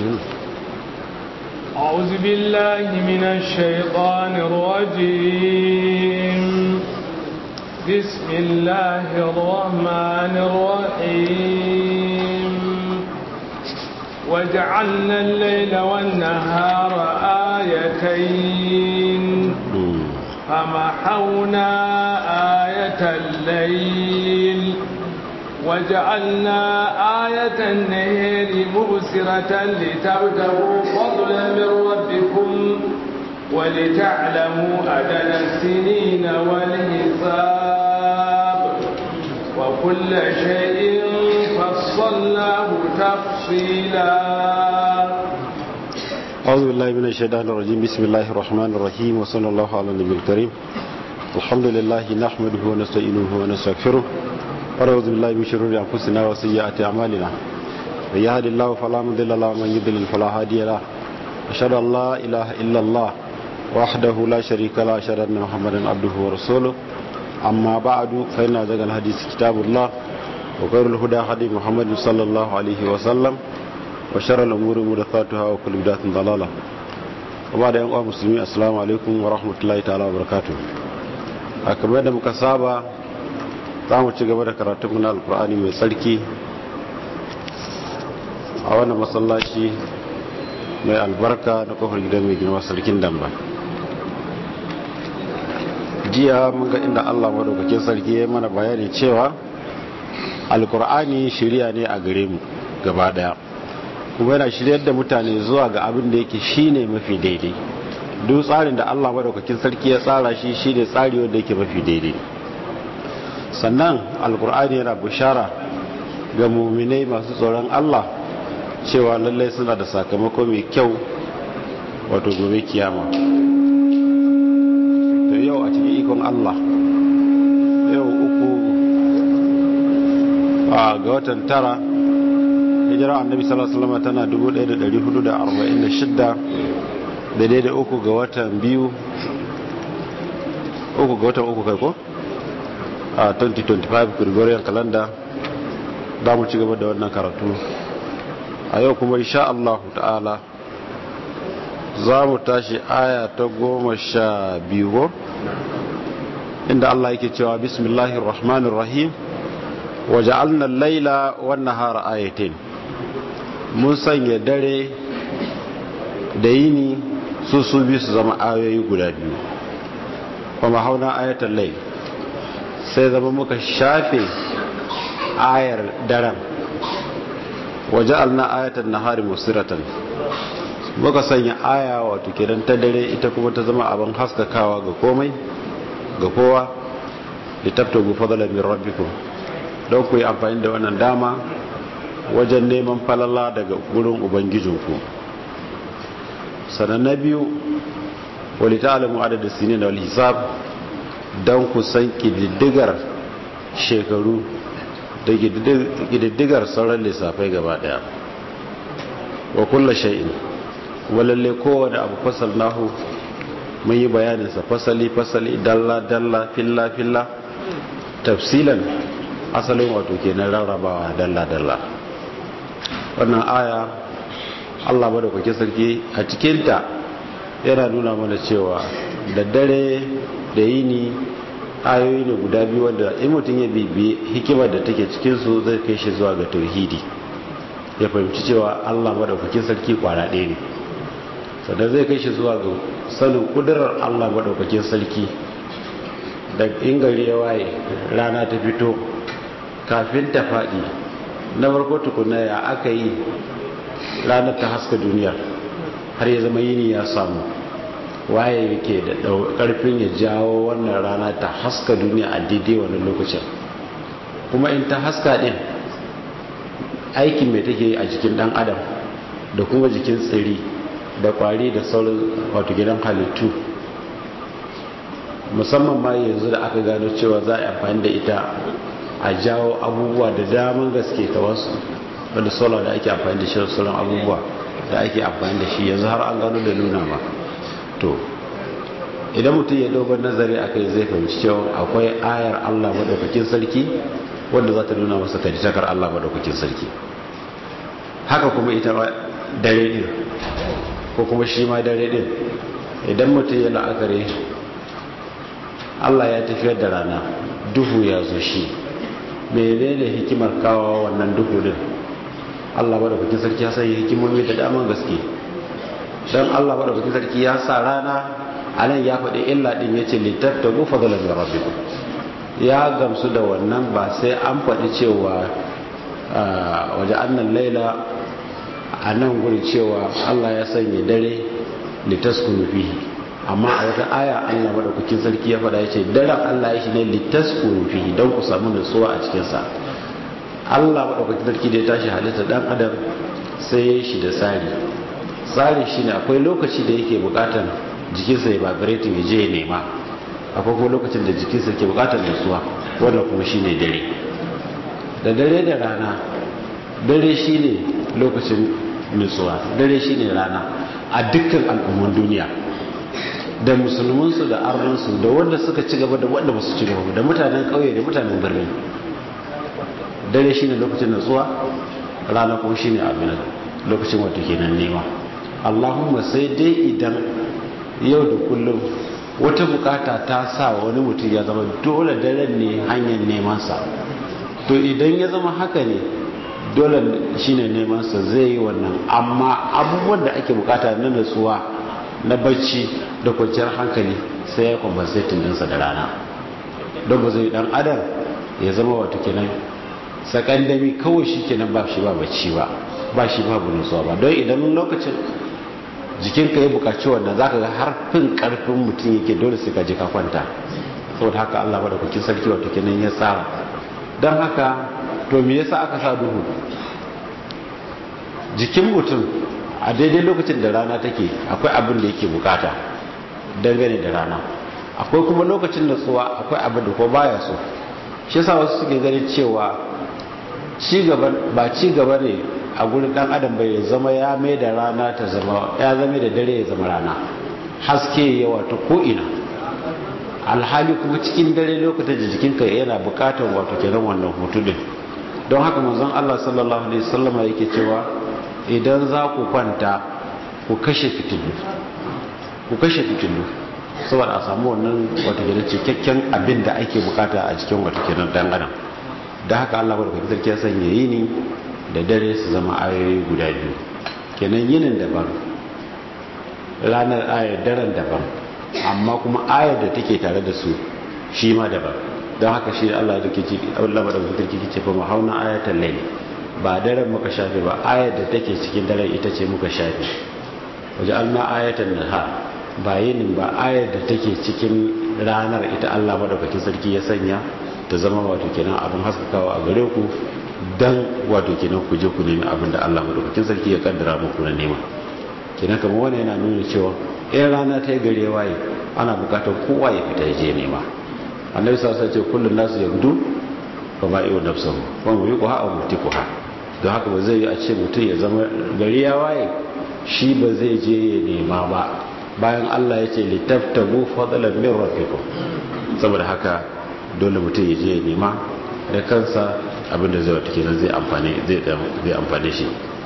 أعوذ بالله من الشيطان الرجيم بسم الله الرحمن الرحيم وجعلنا الليل والنهار آيتين فمحونا آية الليل وجعلنا آية النهر مبصرة لتبتغوا فضلا من ربكم ولتعلموا أدن السنين والحساب وكل شيء فصلناه تفصيلا أعوذ بالله من الشيطان الرجيم بسم الله الرحمن الرحيم وصلى الله على النبي الكريم الحمد لله نحمده ونستعينه ونستغفره ونعوذ بالله من شرور أنفسنا وسيئات أعمالنا من يهد الله فلا مضل له ومن يضلل فلا هادي له أشهد أن لا إله إلا الله وحده لا شريك له أشهد أن محمدا عبده ورسوله أما بعد فإن أصدق الحديث كتاب الله وخير الهدى هدي محمد صلى الله عليه وسلم وشر الأمور محدثاتها وكل بدعة ضلالة وبعد أن أقوى مسلمين السلام عليكم ورحمة الله تعالى وبركاته kamar da muka saba za mu ci gaba da karatunmu na alkur'ani mai tsarki a wannan masallaci mai albarka na kofar gidan mai girma sarkin damba jiya mun ga inda allah madaukakin sarki ya mana bayani cewa alkur'ani shirya ne a gare mu gaba daya kuma yana shiryar da mutane zuwa ga abin da yake shine mafi daidai duk tsarin da allah madaukakin sarki ya tsara shi shine tsari wanda yake mafi daidai sannan alkur'ani yana bishara ga muminai masu tsoron allah cewa lallai suna da sakamako mai kyau wato gobe kiyama to yau a cikin ikon allah yau uku a ga watan tara hijira annabi sallallahu alaihi wasallam tana 1446 daidai da uku ga watan biyu uku ga watan uku kai ko a 2025 gregorian calendar za mu ci gaba da wannan karatu a yau kuma insha Allah ta'ala za mu tashi aya ta goma sha biyu inda Allah yake cewa bismillahir rahmanir rahim waja'alna al-laila wan nahara ayatin mun sanya dare da yini su su bi su zama ayoyi guda biyu kuma hauna ayatul layl sai zama muka shafe ayar daren waja'alna ayatan nahari musiratan muka sanya aya wato kidan ta dare ita kuma ta zama abin haskakawa ga komai ga kowa litabtagu fadlan min rabbikum don ku yi amfani da wannan dama wajen neman falala daga gurin ubangijinku sannan na biyu wali ta'alamu adada sinin da wal hisab don ku san kididdigar shekaru da kididdigar sauran lissafai gaba daya wa kulla shay'in kuma lalle kowane abu fasal nahu mun yi bayaninsa fasali fasali dalla dalla filla filla tafsilan asalin wato kenan rarrabawa dalla-dalla wannan aya allah madaukakin sarki a cikinta yana nuna mana cewa da dare da yini ayoyi ne guda biyu wanda in mutum ya bibi hikimar da take cikinsu zai kai shi zuwa ga tauhidi ya fahimci cewa allah madaukakin sarki kwara ɗaya ne sannan zai kai shi zuwa ga sanin ƙudurar allah madaukakin sarki da ingari ya waye rana ta fito kafin ta faɗi na farko tukuna ya aka yi ranar ta haska duniya har ya zama yini ya samu waye yake da ƙarfin ya jawo wannan rana ta haska duniya a daidai wani lokacin kuma in ta haska ɗin aikin mai take a jikin ɗan adam da kuma jikin tsiri da ƙwari da sauran wato gidan halittu musamman ma yanzu da aka gano cewa za a yi amfani da ita a jawo abubuwa da daman gaske ta wasu wanda sola da ake amfani da shi sauran abubuwa da ake amfani da shi yanzu har an gano da nuna ba to idan mutum ya dogon nazari a kai zai fahimci cewa akwai ayar allah maɗaukakin sarki wanda za ta nuna masa kaditakar allah maɗaukakin sarki haka kuma ita dare din ko kuma shi ma dare din idan mutum ya la'akari Allah ya tafiyar da rana duhu ya zo shi menene hikimar kawo wannan duhu din Allah bada kukin sarki ya sanya hikimomi da daman gaske don Allah bada kukin sarki ya sa rana a nan ya faɗi illa ɗin ya ce littattagu fadalar da rabbiku ya gamsu da wannan ba sai an faɗi cewa waje annan laila a nan guri cewa Allah ya sanya dare litaskunu fihi amma a wata aya Allah madaukakin sarki ya faɗa ya ce daren Allah ya shi ne litaskunu fihi don ku samu nutsuwa a cikinsa Allah madaukakin sarki da ya tashi halitta dan adam sai ya shi da tsari tsari shi ne akwai lokaci da yake bukatar jikinsa ya vibrating ya je ya nema akwai kuma lokacin da jikinsa ke bukatar nutsuwa wannan kuma shi ne dare da dare da rana dare shi ne lokacin nutsuwa dare shi ne rana a dukkan al'umman duniya da musulmansu da arnansu da wanda suka ci gaba da wanda ba su ci gaba da mutanen ƙauye da mutanen birni dare shine lokacin nutsuwa rana kuma shine abin lokacin wato kenan nema Allahumma sai dai idan yau da kullum wata bukata ta sa wani mutum ya zama dole daren ne hanyar neman sa to idan ya zama haka ne dole shine neman sa zai yi wannan amma abubuwan da ake bukata na nutsuwa na bacci da kwanciyar hankali sai ya compensating dinsa da rana don ba zai dan adam ya zama wato kenan sakandami kawai shi kenan ba shi ba bacci ba ba shi ba nutsuwa ba don idan lokacin jikinka ya bukaci wannan zaka ga har fin karfin mutum yake dole sai ka je ka kwanta saboda haka Allah madaukakin sarki wato kenan ya tsara don haka to me yasa aka sa duhu jikin mutum a daidai lokacin da rana take akwai abin da yake bukata dangane da rana akwai kuma lokacin natsuwa akwai abin da ko baya so shi yasa wasu suke ganin cewa ba ci gaba ne a gurin dan adam bai zama ya mai da rana ta zama ya zama da dare ya zama rana haske ya wato ko ina alhali kuma cikin dare lokacin da jikinka yana bukatar wato kenan wannan hutu din don haka manzon Allah sallallahu alaihi wasallam yake cewa idan za ku kwanta ku kashe fitilu ku kashe fitilu saboda a samu wannan wato kenan cikakken abin da ake bukata a cikin wato kenan dan adam da haka Allah barka sarki ya sanya yini da dare su zama ayoyi guda biyu kenan yinin daban ranar ayar daren daban amma kuma ayar da take tare da su shi ma daban don haka shi Allah da ke ci Allah da mutum ke ce fa mahauna ayatul layl ba daren muka shafe ba ayar da take cikin daren ita ce muka shafe waje alna ayatan nahar ba yinin ba ayar da take cikin ranar ita Allah madaukakin sarki ya sanya ta zama wato kenan abin haskakawa a gare ku dan wato kenan ku je ku nemi abin da Allah madaukakin sarki ya kaddara muku na nema kenan kamar wannan yana nuna cewa in rana ta yi gare waye ana bukatar kowa ya fita ya je nema annabi sallallahu alaihi wasallam ce kullun nasu yabdu fa ma yu nafsuhu wa mu yuqha aw mutikuha don haka ba zai yi a ce mutum ya zama gari ya waye shi ba zai je ya nema ba bayan Allah ya ce litaftabu fadlan min rabbikum saboda haka dole mutum ya je ya nema da kansa abinda zai wata kenan zai amfane zai amfane shi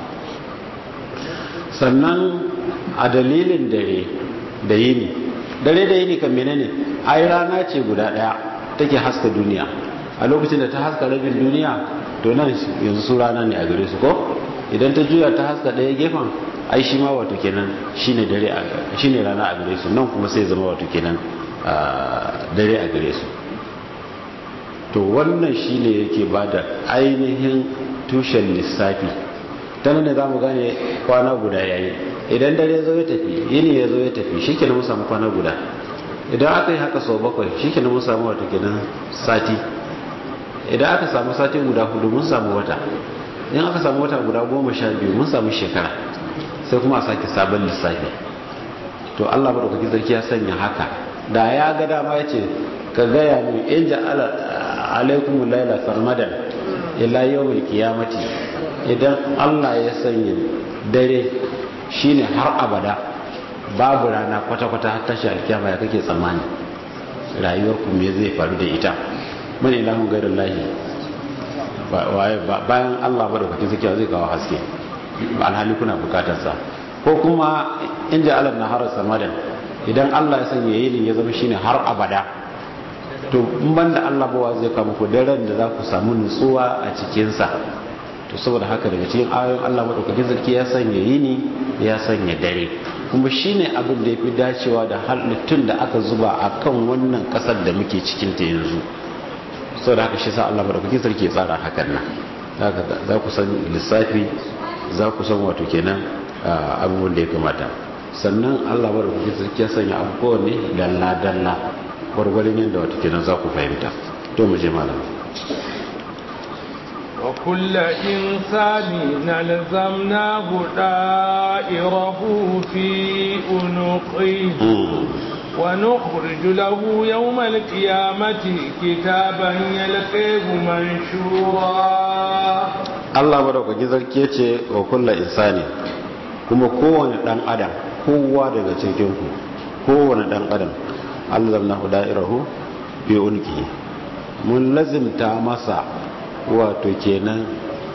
sannan a dalilin dare da yini dare da yini kan menene ai rana ce guda daya take haska duniya a lokacin da ta haska rabin duniya to nan yanzu su rana ne a gare su ko idan ta juya ta haska daya gefen ai shi ma wato kenan shine dare shine rana a gare su nan kuma sai zama wato kenan dare a gare su to wannan shine yake bada ainihin tushen lissafi ta nan ne za mu gane kwana guda yayi idan dare zo ya tafi yini ya zo ya tafi shi kenan mun samu kwana guda idan aka yi haka sau bakwai shi kenan mun samu wata kenan sati idan aka samu sati guda hudu mun samu wata in aka samu wata guda goma sha biyu mun samu shekara sai kuma a sake sabon lissafi to allah maɗaukakin sarki ya sanya haka da ya ga dama ya ce ka gaya min in ja'ala alaikum laila sarmadan ila yawmil qiyamati idan Allah ya sanya dare shine har abada babu rana kwata-kwata har tashi alkiyama ya kake tsammani rayuwar ku me zai faru da ita man ilahun gairar lahi bayan Allah ba da kwakin sakiya zai kawo haske alhali kuna bukatarsa ko kuma in ji alam na harar samadan idan Allah ya sanya yini ya zama shine har abada to in banda Allah bawa zai kama ku daren da za ku samu nutsuwa a cikinsa to saboda haka daga cikin ayoyin Allah madaukakin sarki ya sanya yini ya sanya dare kuma shine abin da yafi dacewa da halittun da aka zuba a kan wannan kasar da muke cikin ta yanzu saboda haka shi sa Allah madaukakin sarki ya tsara hakan nan za ku san lissafi za ku san wato kenan abubuwan da ya kamata sannan Allah madaukakin sarki ya sanya abubuwan ne dalla dalla gwargwarin yadda wato kenan za ku fahimta to mu je malam وكل إنسان نلزمناه دائره في أنقه ونخرج له يوم القيامة كتابا يلقيه منشورا Allah madaukaki zarki yace wa kullu insani kuma kowane dan adam kowa daga cikin ku kowane dan adam Allah zamnahu da'irahu bi unki mun lazimta masa wato kenan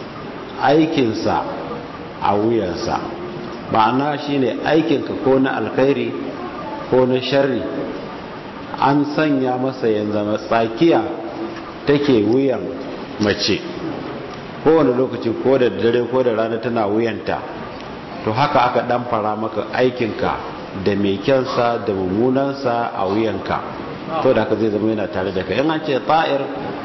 aikinsa a wuyansa ma'ana shine aikinka ko na alkhairi ko na sharri an sanya masa yanzu tsakiya take wuyan mace kowane lokaci ko da dare ko da rana tana wuyanta to haka aka dan fara maka aikinka da mai kyansa da mummunansa a wuyanka to da haka zai zama yana tare da ka in an ce ta'ir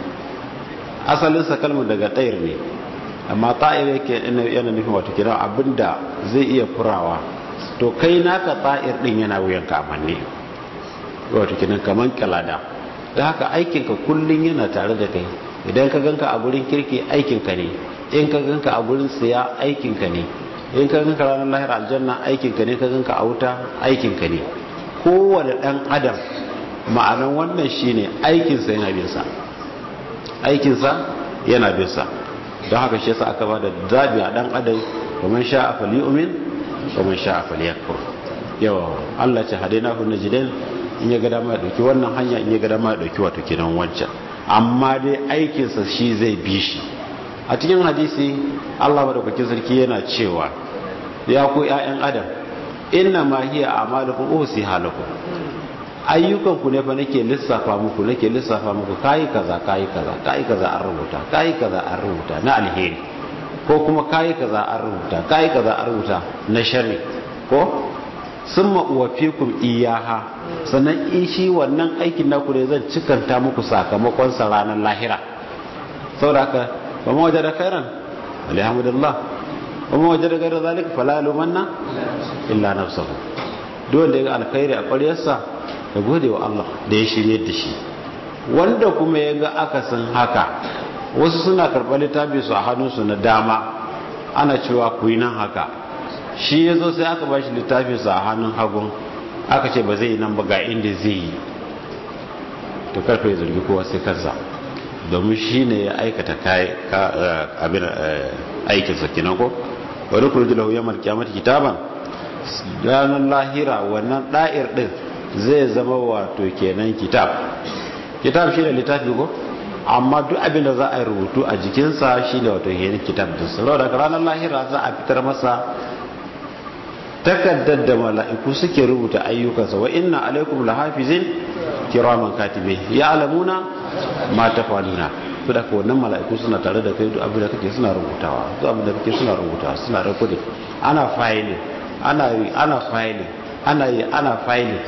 asalinsa kalmar daga ta'ir ne amma ta'ir yake yana nufin wato kira abinda zai iya furawa to kai naka ta'ir din yana wuyanka a manne wato kinan kaman kalada da haka aikinka kullun yana tare da kai idan ka ganka a gurin kirki aikinka ne in ka ganka a gurin siya aikinka ne in ka ganka ranar lahir aljanna aikinka ne ka ganka a wuta aikinka ne kowane dan adam ma'anan wannan shine aikinsa yana bin sa aikinsa yana bin sa don haka shi yasa aka ba da zabi a dan adam kuma sha a fali umin kuma sha a fali yakfur yawa Allah ce hadaina hu najdain in ya ga dama ya dauki wannan hanya in ya ga dama ya dauki wato kenan wancan amma dai aikinsa shi zai bi shi a cikin hadisi Allah madaukakin sarki yana cewa ya ku ƴaƴan adam inna ma hiya a'malukum usi halakum ayyukan ku ne fa nake lissafa muku nake lissafa muku kai kaza kai kaza kai kaza an rubuta kai kaza an rubuta na alheri ko kuma kai kaza an rubuta kai kaza an rubuta na sharri ko summa uwafikum iyaha sannan in shi wannan aikin naku ne zan cikanta muku sakamakon sa ranar lahira saboda haka ba ma wajada khairan alhamdulillah ba ma wajada gaira zalika fala lumanna illa nafsuhu duk wanda ya ga alkhairi a ƙwaryarsa da gode wa Allah da ya shirye da shi wanda kuma ya ga akasin haka wasu suna karɓar littafi su a hannunsu na dama ana cewa ku yi nan haka shi ya zo sai aka ba shi littafi su a hannun hagun aka ce ba zai yi nan ba ga inda zai yi to karfe ya zargi kowa sai kansa domin shi ne ya aikata abin aikinsa kenan ko wani kurji lahu yamar kyamata kitaban ranar lahira wannan ɗa'ir ɗin zai zama wato kenan kitab kitab shi ne littafi ko amma duk abin da za a yi rubutu a jikinsa shi ne wato kenan kitab din sa daga ranar lahira za a fitar masa takaddar da mala'iku suke rubuta ayyukansa wa inna alaikum lahafizin kiraman katibe ya alamuna ma tafaluna to da wannan mala'iku suna tare da kai duk abin da kake suna rubutawa duk abin da kake suna rubutawa suna recording ana filing ana yi ana filing ana yi ana filing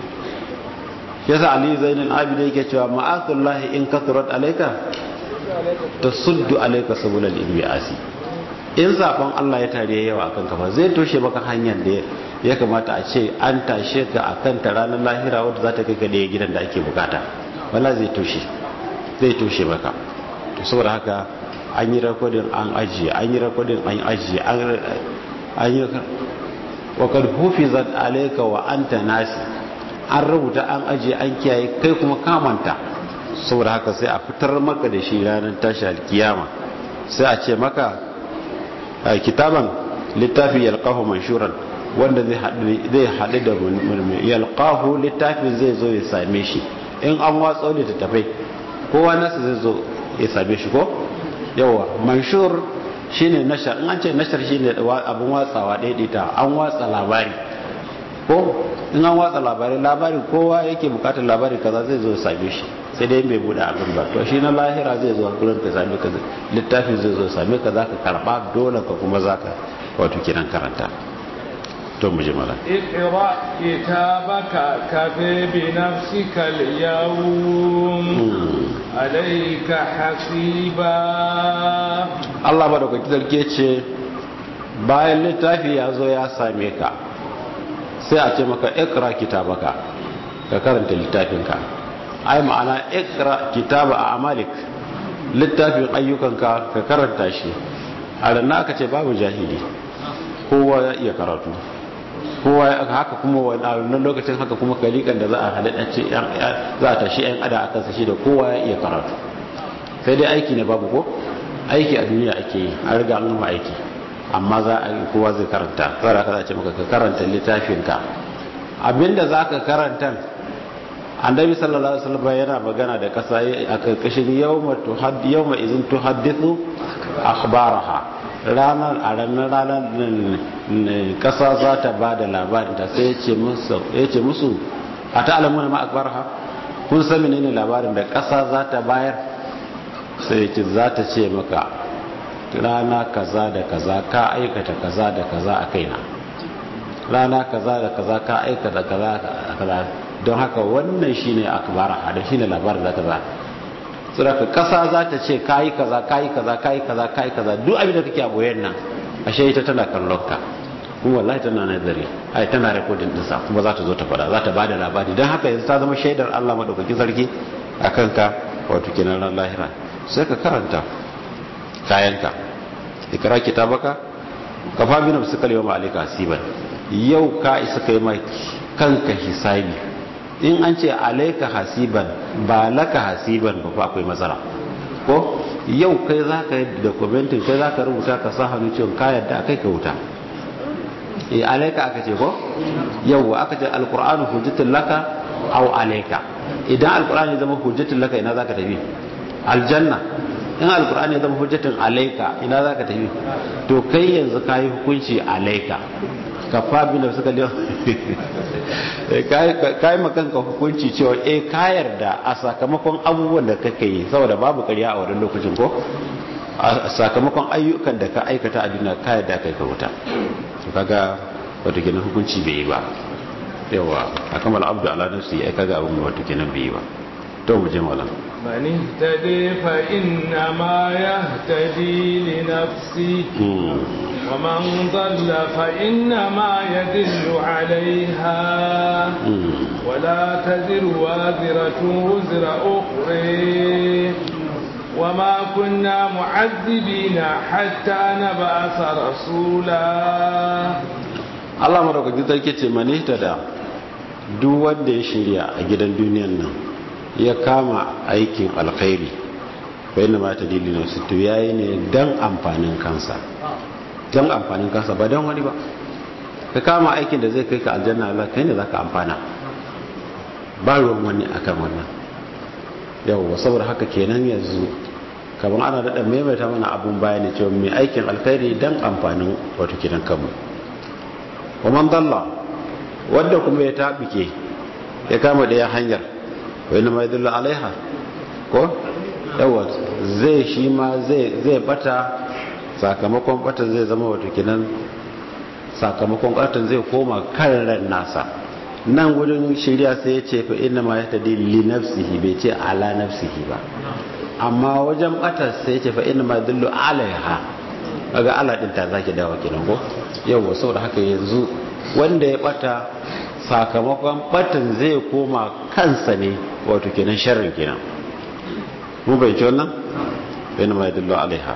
yasa ali zainul abid yake cewa ma'akullahi in kathurat alayka tasuddu alayka sabulal ibasi in zaben Allah ya tare yawa akan kafa zai toshe maka hanyar da ya kamata a ce an tashe ka akan ta ranar lahira wadda za ta kai ka da gidan da ake bukata wala zai toshe zai toshe maka to saboda haka an yi rekodin an ajiye an yi rekodin an ajiye an yi wa kad hufizat alayka wa anta nasi an rubuta an ajiye an kiyaye kai kuma kamanta saboda haka sai a fitar maka da shi ranar tashi alkiyama sai a ce maka kitaban littafi yalqahu manshuran wanda zai haɗu da yalqahu littafin zai zo ya same shi in an watsa littattafai kowa nasa zai zo ya same shi ko yawa manshur shine nashar in an ce nashar shine abin watsawa daidaita an watsa labari ko in an watsa labari labari kowa yake bukatar labari kaza zai zo same shi sai dai bai bude abin ba to shi na lahira zai zo gurin ka same ka littafi zai zo same ka zaka karba dole ka kuma zaka wato kiran karanta to mu ji mala اقرأ كتابك كفي بنفسك اليوم عليك حسيبا Allah ba da kwaki zarge ce bayan littafi ya zo ya same ka sai a ce maka ikra kitabaka ka karanta littafinka ai ma'ana ikra kitaba a amalik littafin ayyukanka ka karanta shi a ranar aka ce babu jahili kowa ya iya karatu kowa haka kuma wannan lokacin haka kuma kalikan da za a halitta ce za a tashi yan ada a kansa shi da kowa ya iya karatu sai dai aiki ne babu ko aiki a duniya ake yi an riga an gama aiki amma za a kowa zai karanta saboda haka za a ce maka ka karanta littafinka abinda za ka karanta annabi sallallahu alaihi wasallam yana magana da kasa a karkashin yawma tuhaddi yawma izin tuhaddithu akhbaraha ranar a ranar ranar kasa za ta ba da labarin ta sai ya ce musu a ta'alamu ma akhbaraha kun san menene labarin da kasa za ta bayar sai ya ce za ta ce maka rana kaza da kaza ka aikata kaza da kaza a kaina rana kaza da kaza ka aikata kaza da kaza don haka wannan shine akbara da shine labarin za ta ba saboda kasa za ta ce kayi kaza kayi kaza kayi kaza kayi kaza duk abin da kake a boyen nan ashe ita tana kallon ka kuma wallahi tana nazari ai tana recording din sa kuma za ta zo ta fada za ta bada labari don haka yanzu ta zama shaidar Allah madaukaki sarki akan ka wato kenan ran lahira sai ka karanta kayanka ikra kitabaka kafa bi nafsika yawma alayka hasiban yau ka isa kai mai kanka hisabi in an ce alaika hasiban ba laka hasiban ba akwai matsala ko yau kai za ka yi dokumentin kai za ka rubuta ka sa hannu cewa ka yadda akai ka wuta e alaika aka ce ko yau aka ce alkur'anu hujjatul laka au alaika idan alkur'ani zama hujjatul laka ina za ka tafi aljanna in alkur'ani ya zama hujjatul alaika ina za ka tafi to kai yanzu ka yi hukunci alaika ka fabi da suka liya ka yi makanka hukunci cewa eh ka yarda a sakamakon abubuwan da kake yi saboda babu karya a wannan lokacin ko a sakamakon ayyukan da ka aikata a duniya ka yarda kai ka wuta to kaga wato kenan hukunci bai yi ba yawa a kamar abdu ala nafsi ai kaga abin wato kenan bai yi ba to mu je malam من اهتدي فإنما يهتدي لنفسه ومن ضل فإنما يدل عليها ولا تزر وازرة وزر أخرى وما كنا معذبين حتى نبعث رسولا Allah madaukakin sarki ce mani ta da duk wanda ya shirya a gidan duniyan nan ya kama aikin alkhairi bai na mata dalilin su to yayi ne dan amfanin kansa dan amfanin kansa ba dan wani ba ka kama aikin da zai kai ka aljanna Allah kai ne zaka amfana ba ruwan wani akan wannan yawwa saboda haka kenan yanzu kamar ana daɗa maimaita mana abun bayani cewa mai aikin alkhairi dan amfanin wato kidan kanmu wa man dalla wanda kuma ya tabike ya kama ɗaya hanyar wa inna ma yadullu alaiha ko yawa zai shi ma zai zai bata sakamakon bata zai zama wato kinan sakamakon batan zai koma kan ran nasa nan gudun shirya sai ya ce fa inna ma yahtadi li nafsihi bai ce ala nafsihi ba amma wajen bata sai ya ce fa inna ma yadullu alaiha kaga ala din ta zaki dawo kenan ko yawa saboda haka yanzu wanda ya bata sakamakon batan zai koma kansa ne wato kenan sharrin kenan mu bai ci wannan bai na mai dillo alaiha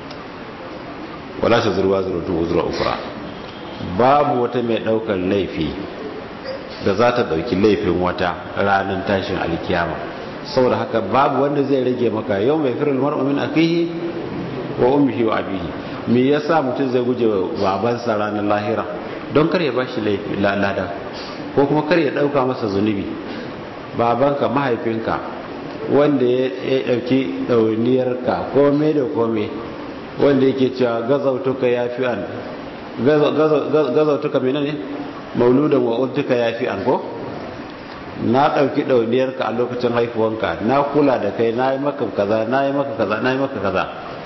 wala ta zurwa zurutun uzura ukura babu wata mai daukar laifi da za ta dauki laifin wata ranar tashin alkiyama saboda haka babu wanda zai rage maka yau mai firin mar'u min akihi wa ummihi wa abihi me yasa mutum zai guje wa babansa ranar lahira don kar ya bashi laifi lada ko kuma kar ya dauka masa zunubi babanka mahaifinka wanda ya dauki dauniyarka kome da kome wanda yake cewa gazautuka yafi'an gazautuka menene mauludan wa ultuka yafi'an ko na ɗauki ɗauniyarka a lokacin haifuwanka na kula da kai na yi maka kaza na yi maka kaza na yi maka kaza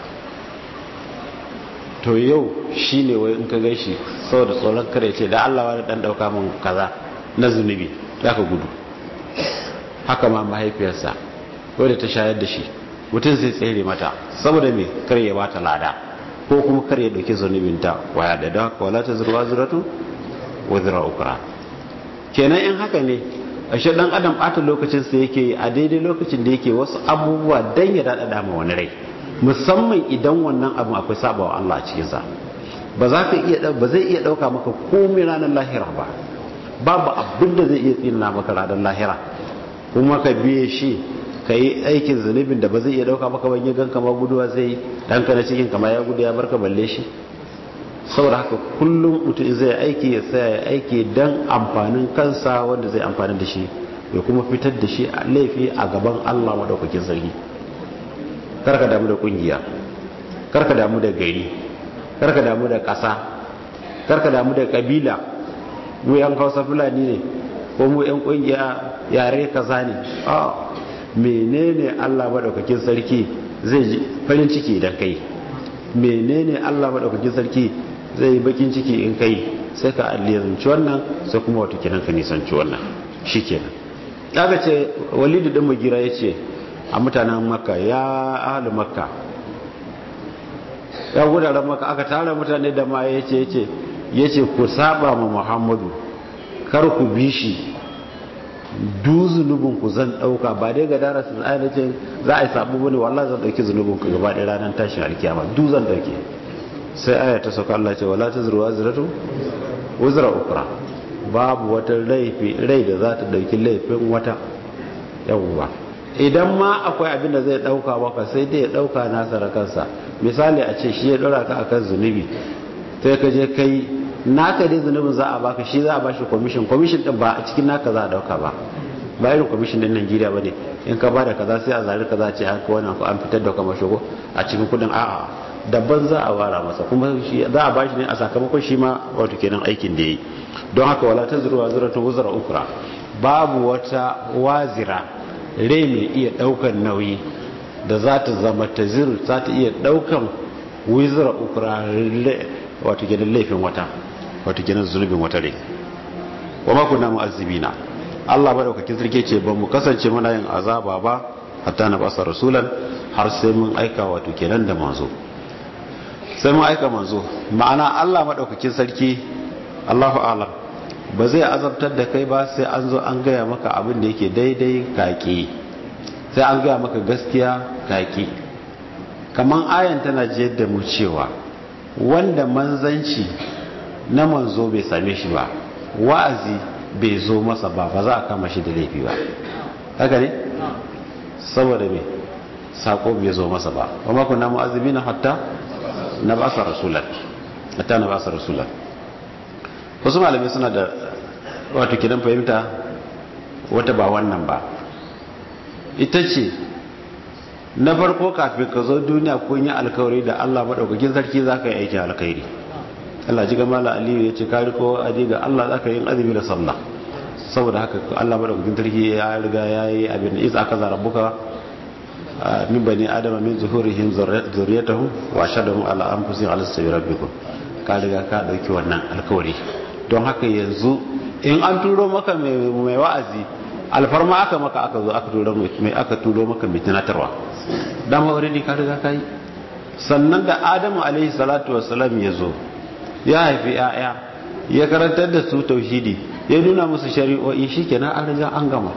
to yau shi ne wai in ka gai shi saboda tsoron kare ce da Allah wani ɗan ɗauka min kaza na zunubi za ka gudu haka ma mahaifiyarsa wadda ta shayar da shi mutum zai tsere mata saboda me kar ya bata lada ko kuma kar ya ɗauki zunubinta waya da da wala ta zurwa zuratu wa zura ukra kenan in haka ne ashe dan adam bata lokacin sa yake a daidai lokacin da yake wasu abubuwa dan ya dada ma wani rai musamman idan wannan abu akwai sabawa Allah a cikin sa ba za ka iya ba zai iya dauka maka komai ranar lahira ba babu abin da zai iya tsina maka ranar lahira kuma ka biye shi ka yi aikin zunubin da ba zai iya dauka maka ban gan kama guduwa zai dan ka na cikin kama ya gudu ya barka balle shi saboda haka kullum mutum zai aiki ya tsaya ya aiki don amfanin kansa wanda zai amfani da shi ya kuma fitar da shi a laifi a gaban Allah maɗaukakin sarki karka damu da kungiya karka damu da gari karka damu da ƙasa karka damu da ƙabila mu yan hausa fulani ne ko mu yan kungiya yare kaza ne a menene Allah maɗaukakin sarki zai ji farin ciki idan kai menene Allah maɗaukakin sarki zai yi bakin ciki in kai sai ka alliyazanci wannan sai kuma wata kenan ka nisanci wannan shi kenan daga ce walidu ɗin magira ya ce a mutanen makka ya ahalu makka ya gudaren makka aka tara mutane da ma ya ce ya ce ku saba ma muhammadu kar ku bi shi du zunubinku zan ɗauka ba dai ga dara su ainihin za a yi sabu bane wallah zan ɗauki zunubinku gaba ɗaya ranar tashin alkiyama du zan ɗauke sai aya ta sauka Allah ce wala ta zuruwa ziratu wuzra ukra babu wata laifi rai da za ta ɗauki laifin wata yawwa idan ma akwai abin da zai ɗauka maka sai dai ya ɗauka nasa da kansa misali a ce shi ya ɗora ka akan zunubi sai ka je kai naka dai zunubin za a baka shi za a bashi kwamishin kwamishin din ba a cikin naka za a dauka ba ba irin kwamishin din Najeriya ba ne in ka ba da kaza sai a zari kaza ce haka wannan ko an fitar da kamar shigo a cikin kudin a'a daban za a wara masa kuma shi za a bashi ne a sakamakon shi ma wato kenan aikin da yayi don haka wala tazru wazratun wuzra ukra babu wata wazira rai mai iya daukan nauyi da za ta zama taziru za ta iya daukan wizra ukra wato kenan laifin wata wato kenan zunubin wata rai wa ma kunna mu'azzibina Allah madaukakin sarki ce ba mu kasance muna yin azaba ba hatta na basa rasulan har sai mun aika wato kenan da manzo sai mun aika manzo ma'ana Allah madaukakin sarki Allahu a'lam ba zai azabtar da kai ba sai an zo an gaya maka abin da yake daidai kaki sai an gaya maka gaskiya kaki kaman ayan tana jiyar da mu cewa wanda manzanci na manzo bai same shi ba wa'azi bai zo masa ba ba za a kama shi da laifi ba haka ne saboda me sako bai zo masa ba wa mako na mu'azzibi na hatta na basa rasulan hatta na basa rasulan wasu malamai suna da wato kidan fahimta wata ba wannan ba ita ce na farko kafin ka zo duniya kun yi alkawari da Allah maɗaukakin sarki za ka yi aikin alkhairi Allah ji gama la aliyu ya ce kari ko aji ga Allah za ka yi azumi da sallah saboda haka Allah maɗaukakin sarki ya riga ya yi abin da isa aka zara buka min bani adama min zuhurihim zuriyatahum wa shadahum ala anfusihim ala sabi rabbikum ka riga ka dauki wannan alkawari don haka yanzu in an turo maka mai wa'azi alfarma aka maka aka zo aka turo mai aka turo maka mai tunatarwa dama already ka riga kai sannan da adamu alaihi salatu wassalam ya zo ya haifi ya'ya ya karantar da su tauhidi ya nuna musu shari'o'i shikenan an riga an gama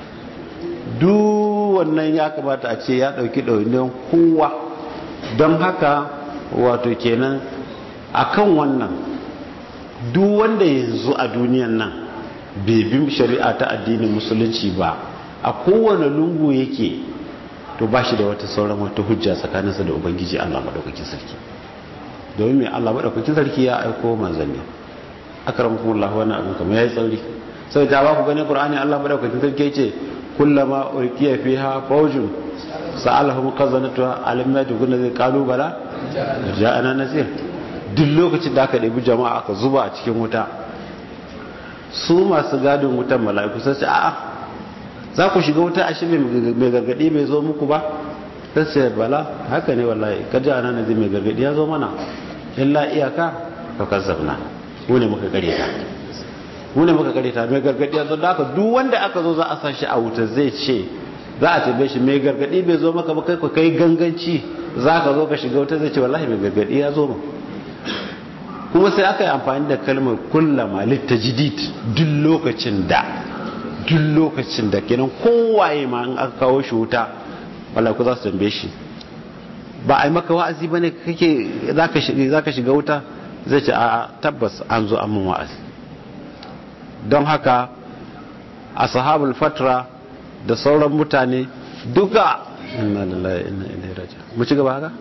duk wannan ya kamata a ce ya dauki ɗauniyar kowa don haka wato kenan akan wannan duk wanda yanzu a duniyan nan bai bi shari'a ta addinin musulunci ba a kowane lungu yake to ba shi da wata sauran wata hujja tsakaninsa da ubangiji allah maɗaukakin sarki domin mai allah maɗaukakin sarki ya aiko manzanni akaramkum allah wannan abin kamar yayi tsauri sai ta ba ku gani qur'ani allah maɗaukakin sarki ya ce kullama ulqiya fiha fawjun sa'alahum khazanatuha alam yajiduna zai qalu bala ja'ana nazir duk lokacin da aka ɗabi jama'a aka zuba a cikin wuta su masu gadin wutan mala'iku sai ce a'a za ku shiga wuta ashe mai gargadi bai zo muku ba sai ce bala haka ne wallahi ka ja'ana nazir mai gargadi ya zo mana illa iyaka ka kazzabna mu ne muka kare ta mu ne muka kare ta mai gargadi ya zo da aka duk wanda aka zo za a sa shi a wuta zai ce za a tabe shi mai gargadi bai zo maka ba kai ku kai ganganci za ka zo ka shiga wuta zai ce wallahi mai gargadi ya zo mu kuma sai aka yi amfani da kalmar kullama litajidid duk lokacin da duk lokacin da kenan kowaye ma an aka kawo shi wuta wallahi ku za su tambaye shi ba a yi maka wa'azi bane kake zaka shiga zaka shiga wuta zai ce a tabbas an zo an mun wa'azi don haka ashabul fatra da sauran mutane duka inna lillahi inna ilaihi raji'un mu ci gaba haka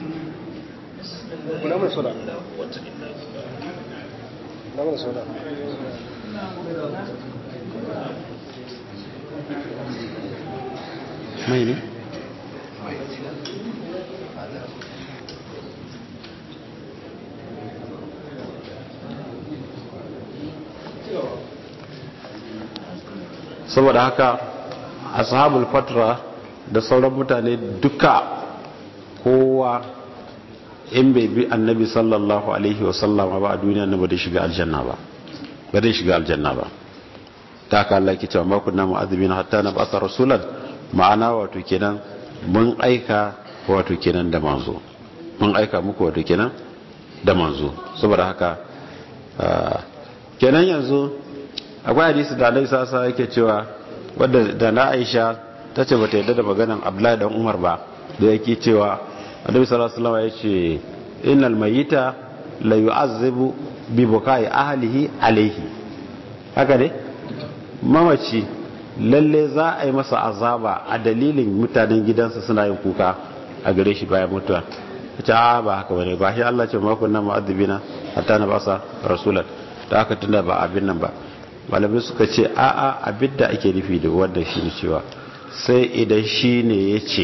kuna mai soda na mai soda mai ne saboda haka ashabul fatra da sauran mutane duka kowa in bai bi annabi sallallahu alaihi wasallama ba a duniya na ba da shiga aljanna ba ba da shiga aljanna ba ta ka Allah ke cewa ma kunna mu'adhibina hatta na ba'atha rasulan ma'ana wato kenan mun aika wato kenan da manzo mun aika muku wato kenan da manzo saboda haka kenan yanzu akwai hadisi da Annabi sallallahu alaihi yake cewa wadda da na Aisha tace bata yadda da maganan Abdullahi dan Umar ba da yake cewa Annabi sallallahu alaihi wasallam yace innal mayyita la yu'azzibu bi bukai ahlihi alaihi haka ne mamaci lalle za a yi masa azaba a dalilin mutanen gidansa suna yin kuka a gare shi bayan mutuwa ta ba haka bane ba shi Allah ce ma kunna mu'adhibina hatta na basa rasulan da haka tunda ba abin nan ba malamai suka ce a a abin da ake nufi da wanda shi ne cewa sai idan shi ne ya ce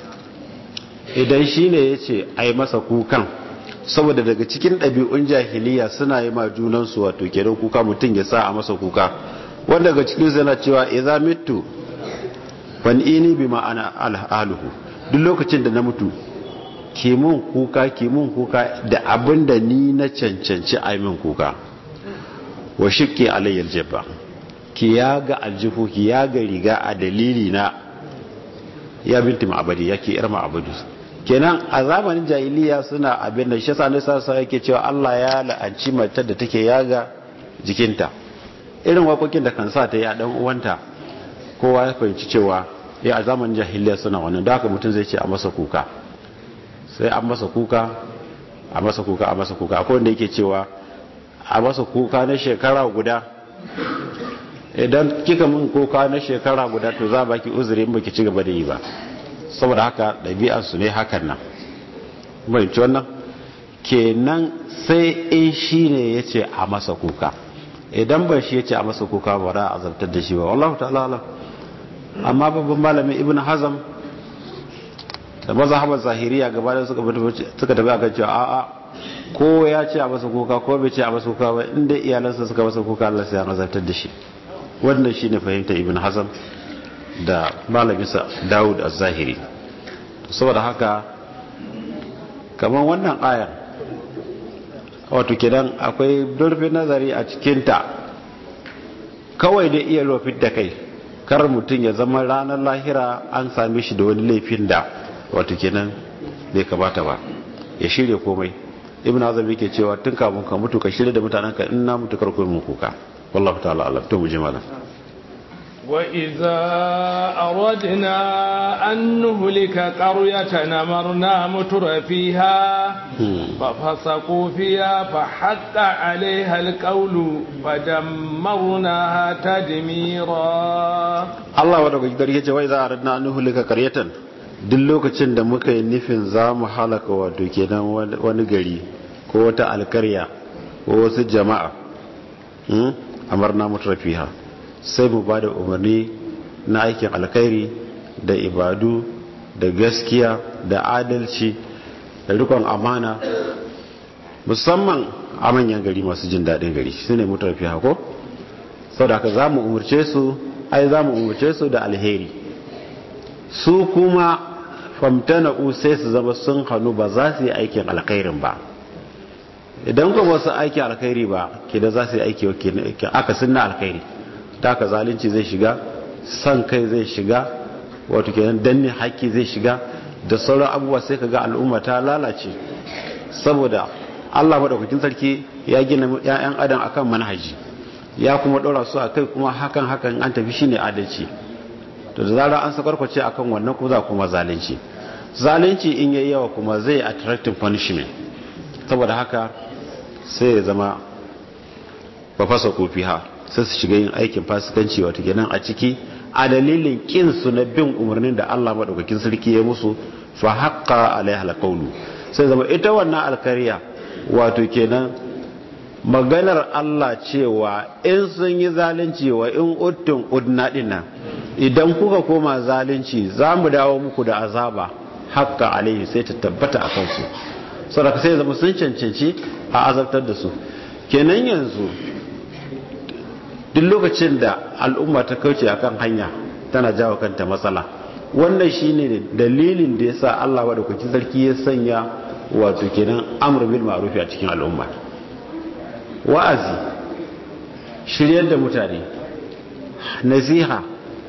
idan shi ne ya ce a yi masa kukan saboda daga cikin ɗabi'un jahiliya suna yi ma junansu wato kenan kuka mutum ya sa a masa kuka wanda daga cikin yana cewa idza mitu fan ini bi ma'ana alhaluhu duk lokacin da na mutu ke mun kuka ke mun kuka da abin da ni na cancanci a min kuka wa shirke alayyar jabba ki ya ga aljihu ki ya ga riga a dalili na ya binti ma'abadi ya ke yar ma'abadi kenan a zamanin jahiliya suna abin da shi sa ne sa yake cewa Allah ya la'anci matar da take yaga jikinta irin waƙoƙin da kan sa ta yi a ɗan uwanta kowa ya fahimci cewa ya a zamanin jahiliya suna wannan da haka mutum zai ce a masa kuka sai an masa kuka a masa kuka a masa kuka akwai wanda yake cewa a masa kuka na shekara guda idan kika mun kuka na shekara guda to za baki uzuri in baki ci gaba da yi ba saboda haka ɗabi'ar su ne hakan nan mai wannan kenan sai in shi ne ya ce a masa kuka idan ba shi ya ce a masa kuka ba ra a zartar da shi ba wallahu ta'ala alam amma babban malamin ibn hazam da mazhabar zahiriya gaba da suka suka tafi akan cewa a'a ko ya ce a masa kuka ko bai ce a masa kuka ba inda iyalansa suka masa kuka Allah sai ya azartar da shi wannan shine fahimta ibn hazam da malaminsa Dawud az-Zahiri saboda haka kamar wannan ayar wato kenan akwai durfin nazari a cikinta kawai da iya lofin da kai kar mutum ya zama ranar lahira an same shi da wani laifin da wato kenan bai kamata ba ya shirya komai ibn azam yake cewa tun kafin ka mutu ka shirya da mutanen ka in na mutu kar mu kuka wallahu ta'ala alam to mu ji malam وإذا أردنا أن نهلك قرية نمرنا متر فيها ففسقوا فيها فحق عليها القول فدمرناها تدميرا الله wadda gari yace wai za a radna an nuhulika qaryatan duk lokacin da muka yi nufin za mu halaka wato kenan wani gari ko wata alkarya ko wasu jama'a amarna mutrafiha sai mu ba da umarni na aikin alkhairi da ibadu da gaskiya da adalci da rikon amana musamman a manyan gari masu jin daɗin gari su ne mutafi hako sau da ka za mu umarce su ai za mu umarce su da alheri su kuma famtana sai su zama sun hannu ba za su yi aikin alkhairin ba idan kuma wasu aikin alkhairi ba ke da za su yi aiki aka sunna alkhairi ta ka zalunci zai shiga san kai zai shiga wato kenan danne haƙƙi zai shiga da sauran abubuwa sai ka ga al'umma ta lalace saboda Allah madaukakin sarki ya gina ƴaƴan adam akan manhaji ya kuma ɗora su a kai kuma hakan hakan an tafi shine adalci to da zarar an sakwarkwace akan wannan kuma za kuma zalunci zalunci in yayi yawa kuma zai attracting punishment saboda haka sai ya zama ba fasa kofi ha sai su shiga yin aikin fasikanci wato kenan a ciki a dalilin kin su na bin umarnin da Allah madaukakin sarki ya musu fa haqqa alaiha alqawlu sai zama ita wannan alkariya wato kenan maganar Allah cewa in sun yi zalunci wa in uttun udna dinnan idan kuka koma zalunci za mu dawo muku da azaba haqqa alaihi sai ta tabbata a kansu saboda sai zama sun cancanci a azabtar da su kenan yanzu duk lokacin da al'umma ta kauce akan hanya tana jawo kanta matsala wannan shine dalilin da yasa Allah madaukakin sarki ya sanya wato kenan amr bil ma'ruf a cikin al'umma wa'azi shiryar da mutane nasiha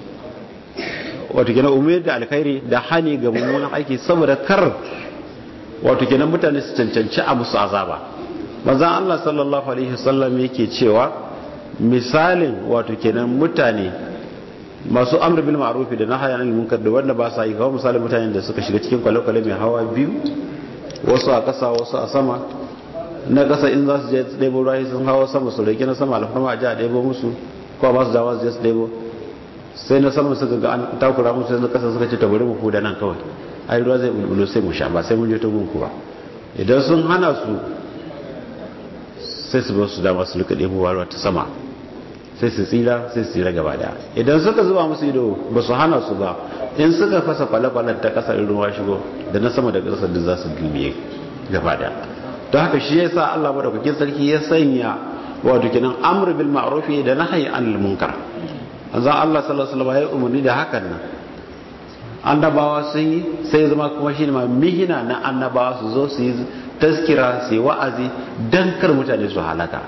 wato kenan umar da alkhairi da hani ga mummunan aiki saboda kar wato kenan mutane su cancanci a musu azaba manzon Allah sallallahu alaihi wasallam yake cewa misalin wato kenan mutane masu amr bil ma'ruf da nahyi anil munkar da wanda ba sa yi kawai misalin mutanen da suka shiga cikin kwale-kwale mai hawa biyu wasu a ƙasa wasu a sama na ƙasa in za su je ɗebo ruwa sun hawa sama su rage na sama alfarma a ji a ɗebo musu ko ba su dawa su je su ɗebo sai na sama suka ga an takura musu sai na ƙasa suka ce ta bari mu huda nan kawai ai ruwa zai bulbulo sai mu sha ba sai mun je ta gunku ba idan sun hana su sai su ba su dama su rika ɗebo ruwa ta sama sai su tsira sai su tsira gaba daya idan suka zuba musu ido ba su hana su ba in suka fasa kwale-kwalen ta kasar ruwa shigo da na sama da ƙasar da za su gilmiye gaba daya don haka shi yasa Allah madaukakin sarki ya sanya wato kenan amr bil ma'ruf da nahyi anil munkar azan Allah sallallahu alaihi wasallam ya umarni da hakan nan annabawa sun yi sai zama kuma shine ma mihina na annabawa su zo su yi taskira su yi wa'azi dan kar mutane su halaka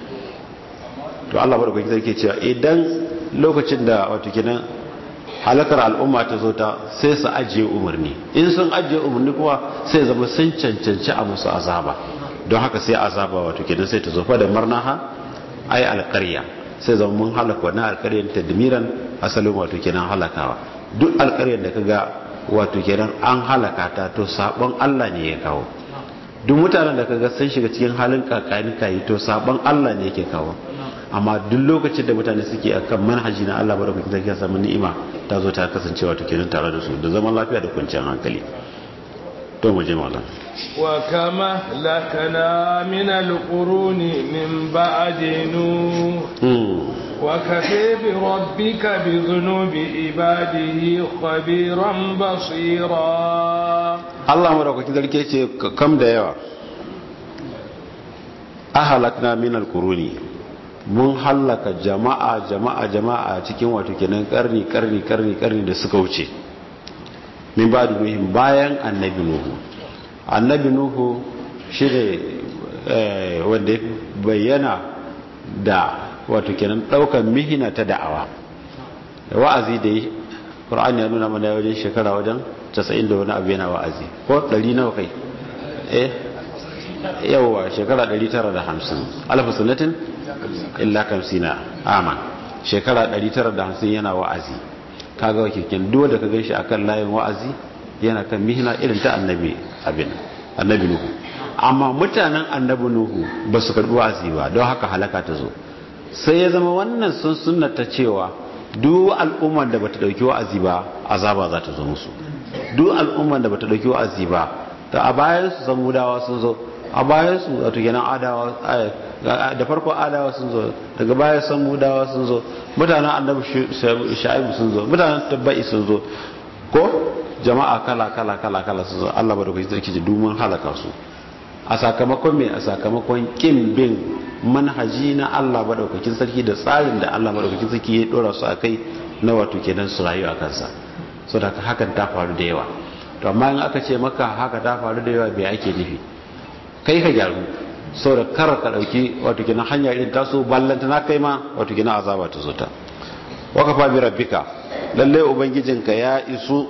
to Allah madaukakin sarki cewa idan lokacin da wato kenan halakar al'umma ta zo ta sai su ajiye umarni in sun ajiye umarni kuma sai zama sun cancanci a musu azaba don haka sai azaba wato kenan sai ta zo fa da marnaha ai alƙarya sai zama mun halaka wannan alƙaryar tadmiran asalin wato kenan halakawa duk alƙaryar da kaga wato kenan an halaka ta to sabon Allah ne ya kawo duk mutanen da kaga sun shiga cikin halin kakani kayi to sabon Allah ne yake kawo amma duk lokacin da mutane suke akan manhaji na Allah baraka ta kiyasa samu ni'ima ta zo ta kasance wato kenan tare da su da zaman lafiya da kwanciyar hankali to mu je mallam wa kama lakana min alquruni min ba'di nuh wa kafa bi rabbika bi dhunubi ibadihi khabiran basira Allah madaukakin sarki ce kam da yawa ahalakna min alquruni mun hallaka jama'a jama'a jama'a cikin wato kenan karni karni karni karni da suka wuce min ba da nuhin bayan annabi nuhu annabi nuhu shi ne wanda bayyana da wato kenan daukan mihina ta da'awa da wa'azi da yi ƙur'ani ya nuna mana wajen shekara wajen 90 da wani abu yana wa'azi ko 100 nawa kai eh yawwa shekara 950 alfa sunnatin illa kamsina aman shekara 950 yana wa'azi kaga wakikin duk da ka ganshi akan layin wa'azi yana kan mihna irin ta annabi abin annabi nuhu amma mutanen annabi nuhu ba su karbi wa'azi ba don haka halaka ta zo sai ya zama wannan sun sunnata cewa duk al'ummar da bata dauki wa'azi ba azaba za ta zo musu duk al'ummar da bata dauki wa'azi ba ta a bayan su samudawa sun zo a bayan su wato kenan adawa da farko adawa sun zo daga baya samudawa sun zo mutanen annabi sha'ibu sun zo mutanen tabba'i sun zo ko jama'a kala kala kala kala su zo Allah madaukakin sarki ji dumin halaka su a sakamakon me a sakamakon kin bin manhaji na Allah madaukakin sarki da tsarin da Allah madaukakin sarki ya dora su akai na wato kenan su rayu a kansa so da hakan ta faru da yawa to amma in aka ce maka haka ta faru da yawa bai ake nufi kai ka gyaru saboda kar ka dauki wato kenan hanya irin taso ballanta na kai ma wato kenan azaba ta zo ta wakafa bi rabbika lalle ubangijinka ya isu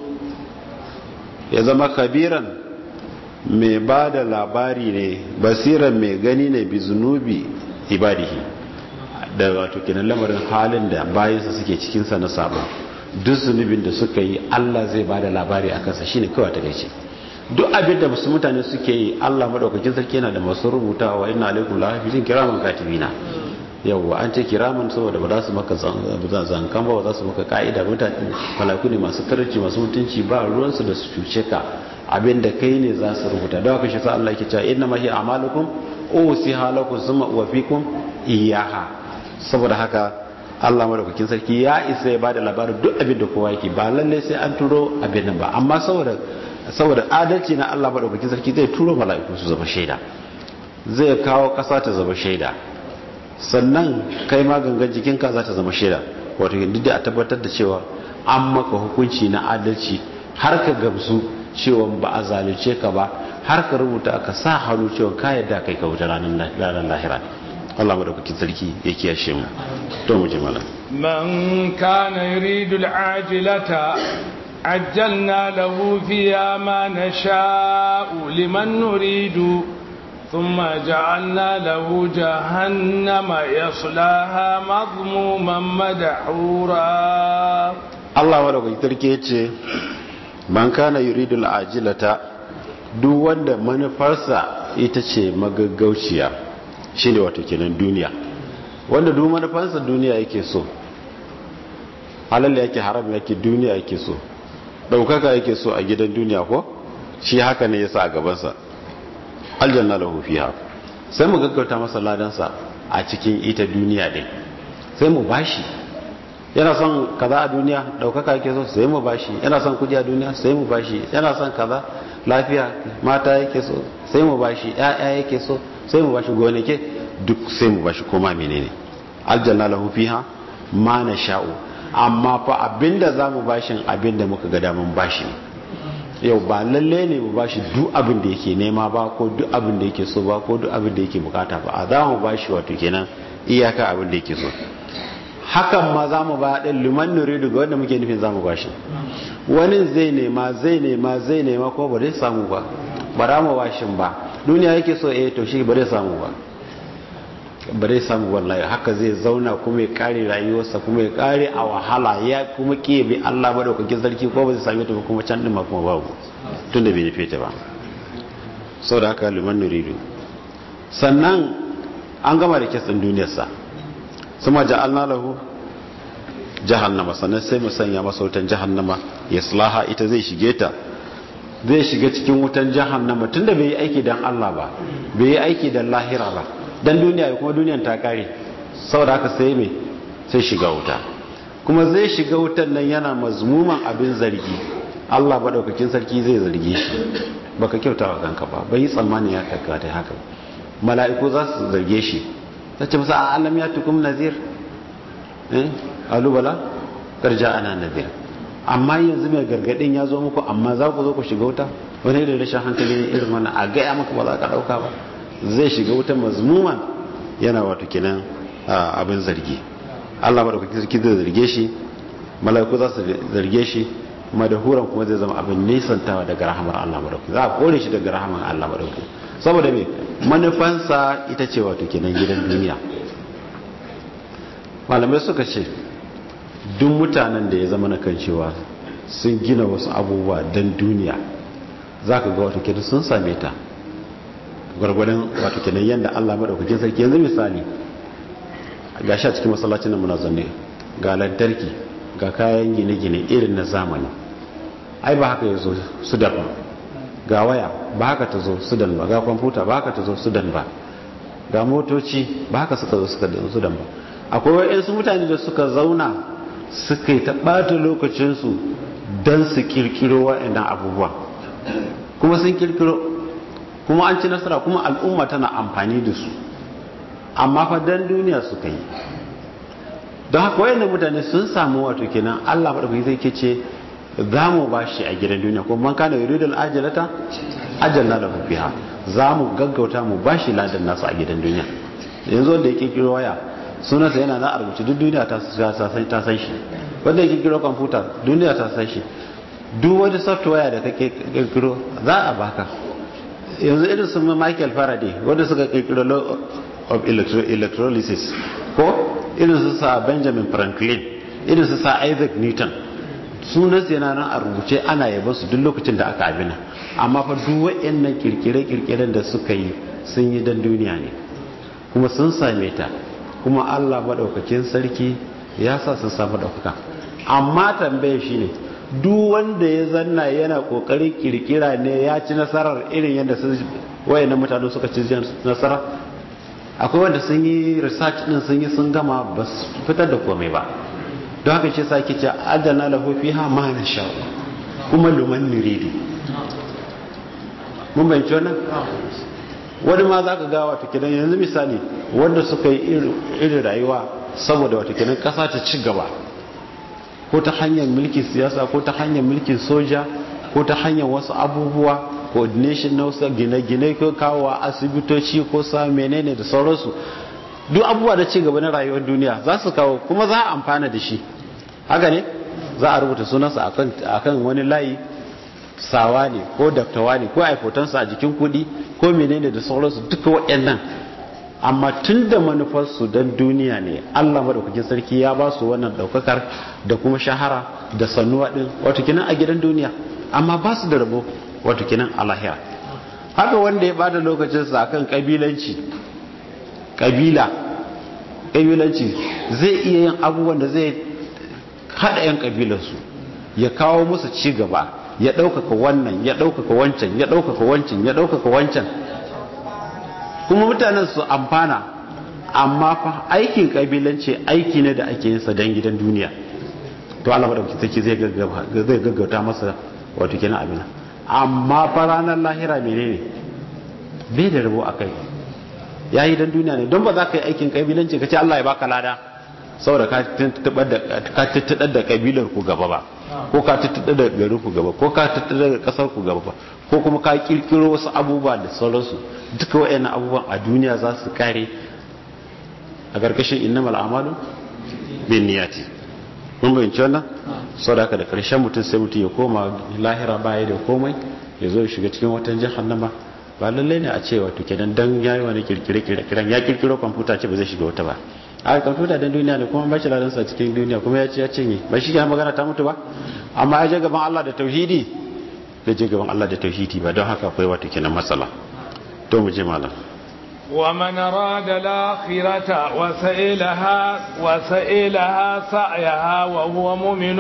ya zama kabiran mai ba da labari ne basiran mai gani ne bi zunubi ibadihi da wato kenan lamarin halin da bayansa suke cikinsa na sabo duk zunubin da suka yi Allah zai ba da labari a kansa shine kawai ta gaishe duk abin da musu mutane suke yi Allah madaukakin sarki yana da masu rubutawa inna alaikum la hafizin kiraman katibina yawwa an ce kiraman saboda ba za su maka zankan ba ba za su maka ka'ida mutane malaku ne masu karanci masu mutunci ba ruwansu da su cuce ka abin da kai ne za su rubuta da haka shi sa Allah yake cewa inna ma hi amalukum usiha lakum summa uwafikum iyaha saboda haka Allah madaukakin sarki ya isa ya bada labarin duk abin da kowa yake ba lalle sai an turo abin nan ba amma saboda saboda adalci na Allah madaukakin sarki zai turo mala'iku su zama shaida zai kawo kasa ta zama shaida sannan kai ma gangan jikinka za ta zama shaida wato duk da a tabbatar da cewa an maka hukunci na adalci har ka gamsu cewa ba a zalunce ka ba har ka rubuta ka sa hannu cewa ka yadda kai ka wuta ranar lahira Allah madaukakin sarki ya kiyashe mu to mu jimala man kana yuridu al'ajilata ajjalna lahu fiha ma nasha'u liman nuridu ثم جعلنا له جهنم يصلاها مضموما مدحورا الله ورغم تركي yace man kana yuridu al'ajilata duk wanda manufarsa ita ce magaggauciya shine wato kenan duniya wanda duk manufarsa duniya yake so halal yake haram yake duniya yake so daukaka yake so a gidan duniya ko shi haka ne yasa a gabansa aljanna lahu fiha sai mu gaggauta masa ladansa a cikin ita duniya din sai mu bashi yana son kaza a duniya daukaka yake so sai mu bashi yana son kudi a duniya sai mu bashi yana son kaza lafiya mata yake so sai mu bashi ƴaƴa yake so sai mu bashi gonake duk sai mu bashi koma menene aljanna lahu fiha ma nasha'u amma fa abinda zamu bashin abinda muka ga damun bashi ne yau ba lalle ne mu bashi duk abin da yake nema ba ko duk abin da yake so ba ko duk abin da yake bukata ba a za mu bashi wato kenan iyaka abin da yake so hakan ma za mu ba ɗin liman nuridu ga wanda muke nufin za mu bashi wani zai nema zai nema zai nema ko ba zai samu ba ba za mu bashin ba duniya yake so eh to shi ba zai samu ba ba zai samu wallahi haka zai zauna kuma ya kare rayuwarsa kuma ya kare a wahala ya kuma ke bi Allah madaukakin sarki ko ba zai same ta ba kuma can din ma kuma babu tunda bai nufe ta ba saboda haka liman nuridu sannan an gama da kitsin duniyarsa suma ja'alna lahu jahannama sannan sai mu sanya masa wutan jahannama yaslaha ita zai shige ta zai shiga cikin wutan jahannama tunda bai yi aiki dan Allah ba bai yi aiki dan lahira ba dan duniya kuma duniyan ta kare saboda haka sai me sai shiga wuta kuma zai shiga wutan nan yana mazmuman abin zargi Allah madaukakin sarki zai zarge shi baka kyauta wa kanka ba bai tsammani ya kakka ta haka mala'iku za su zarge shi ta ce masa a alam ya tukum nazir eh alubala karja ana nazir amma yanzu mai gargadin ya zo muku amma za ku zo ku shiga wuta wani da rashin hankali ne irin wannan a gaya maka ba za ka dauka ba zai shiga wuta mazmuman yana wato kenan abin zargi Allah madaukakin sarki zai zarge shi mala'iku za su zarge shi madahuran kuma zai zama abin nisantawa daga rahamar Allah madaukakin za a kore shi daga rahamar Allah madaukakin saboda me manufansa ita ce wato kenan gidan duniya malamai suka ce duk mutanen da ya zama na kan cewa sun gina wasu abubuwa don duniya za ka ga wato kenan sun same ta gwargwadon wato kenan yadda Allah madaukakin sarki yanzu misali ga sha cikin masallacin nan muna zanne ga lantarki ga kayan gine-gine irin na zamani ai ba haka yazo sudan ba ga waya ba haka ta zo sudan ba ga kwamfuta ba haka ta zo sudan ba ga motoci ba haka suka zo suka sudan ba akwai wa'yansu mutane da suka zauna suka yi ta ɓata lokacinsu don su kirkiro waɗannan abubuwa kuma sun kirkiro kuma an ci nasara kuma al'umma tana amfani da su amma fa dan duniya suka yi don haka wayannan mutane sun samu wato kenan Allah madaukaki zai ke ce za mu ba shi a gidan duniya kuma man kana yuridul ajalata ajalna lahu fiha za mu gaggauta mu ba shi ladan nasu a gidan duniya yanzu wanda ya kirkiro waya sunansa yana na a rubuce duk duniya ta san shi wanda ya kirkiro kwamfuta duniya ta san shi duk wani software da kake kirkiro za a baka yanzu irin sun michael faraday wanda suka kirkiro law of electrolysis ko irin su sa benjamin franklin irin su sa isaac newton sunansa yana nan a rubuce ana yaba su duk lokacin da aka abina amma fa duk waɗannan kirkire-kirkiren da suka yi sun yi dan duniya ne kuma sun same ta kuma Allah maɗaukakin sarki ya sa sun samu ɗaukaka amma tambaye shi ne duk wanda ya zanna yana ƙoƙarin kirkira ne ya ci nasarar irin yadda su wayannan mutane suka ci nasara akwai wanda sun yi research din sun yi sun gama ba su fitar da komai ba don haka ce sake ce adana lahu fiha ma nasha kuma luman nuridi mun bayyana wannan wani ma za ka ga wata kidan yanzu misali wanda suka yi irin rayuwa saboda wata kidan kasa ta ci gaba ko ta hanyar mulkin siyasa ko ta hanyar mulkin soja ko ta hanyar wasu abubuwa coordination na wasu gine-gine ko kawo asibitoci ko sa menene da sauransu duk abubuwa da ci gaba na rayuwar duniya za su kawo kuma za a amfana da shi haka ne za a rubuta sunansa akan wani layi sawa ne ko daftawa ne ko aifotansa a jikin kudi ko menene da sauransu duka waɗannan amma tun da manufarsu don duniya ne allah maɗaukakin sarki ya ba su wannan ɗaukakar da kuma shahara da sannuwa ɗin wato kinan a gidan duniya amma ba su da rabo wato kinan a lahira haka wanda ya bada lokacinsa akan ƙabilanci ƙabila ƙabilanci zai iya yin abubuwan da zai haɗa 'yan ƙabilarsu ya kawo musu ci gaba ya ɗaukaka wannan ya ɗaukaka wancan ya ɗaukaka wancan ya ɗaukaka wancan kuma mutanen su amfana amma fa aikin ƙabilanci aiki ne da ake yinsa don gidan duniya to Allah madauki take zai zai gaggauta masa wato kenan abin amma fa ranar lahira menene bai da rabo akai yayi dan duniya ne don ba za ka yi aikin ƙabilanci ka ce Allah ya baka lada saboda ka tattaɗar da ƙabilar ku gaba ba ko ka tattaɗar da garin ku gaba ko ka tattaɗar da ƙasar ku gaba ba ko kuma ka kirkiro wasu abubuwa da sauransu duka waɗannan abubuwan a duniya za su kare a ƙarƙashin innamal amalu bin niyati mun bayyance wannan saboda haka da ƙarshen mutum sai mutum ya koma lahira baya da komai ya zo ya shiga cikin watan jahannama ba lallai ne a ce wato kenan dan yayi wani kirkire kirkiren ya kirkiro kwamfuta ce ba zai shiga wata ba a kwamfuta don duniya ne kuma bashi ladansa cikin duniya kuma ya ce ya cinye ba shi ya magana ta mutu ba amma ya je gaban Allah da tauhidi bai je gaban Allah da tauhidi ba don haka akwai wata kenan matsala to mu je malam ومن أراد الآخرة وسئلها وسئلها سعيها وهو مؤمن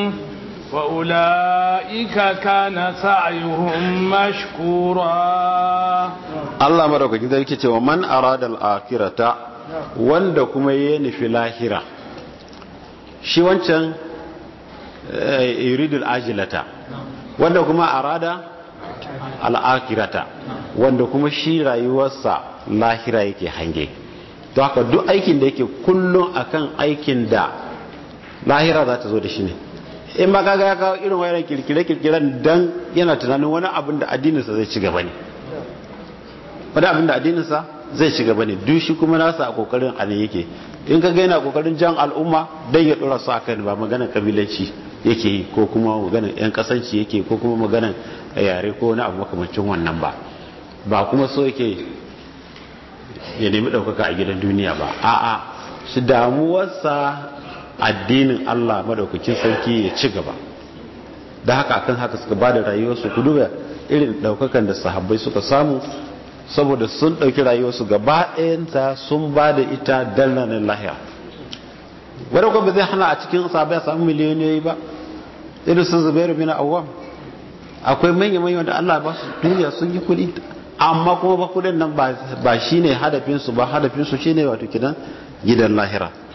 وأولئك كان سعيهم مشكورا الله مرحبا كده يكي ومن أراد الآخرة wanda kuma ya nufi lahira shi wancan iridul ajilata wanda kuma arada al'akirata wanda kuma shi rayuwarsa lahira yake hange to haka duk aikin da yake kullum akan aikin da lahira za ta zo da shi ne in ba kaga ya kawo irin wayan kirkire-kirkiren dan yana tunanin wani abin da addininsa zai ci gaba ne wani abin da addininsa zai ci gaba ne duk shi kuma nasa a kokarin a ne yake in ka yana kokarin jan al'umma dan ya dora su akan ba maganar kabilanci yake yi ko kuma maganar yan kasanci yake ko kuma maganar yare ko wani abu makamancin wannan ba ba kuma so yake ya nemi ɗaukaka a gidan duniya ba a'a shi damuwarsa addinin Allah madaukakin sarki ya ci gaba da haka akan haka suka ba da rayuwarsu ku duba irin ɗaukakan da sahabbai suka samu saboda sun ɗauki rayuwarsu gaba ɗayanta sun ba da ita don ranar lahiya wadda kuma zai hana a cikin sabai a samu miliyoniyoyi ba irin sun zubairu bin awam akwai manya manya wanda Allah ba su duniya sun yi kuɗi amma kuma ba kuɗin nan ba shine hadafinsu ba hadafinsu shine wato kidan gidan lahira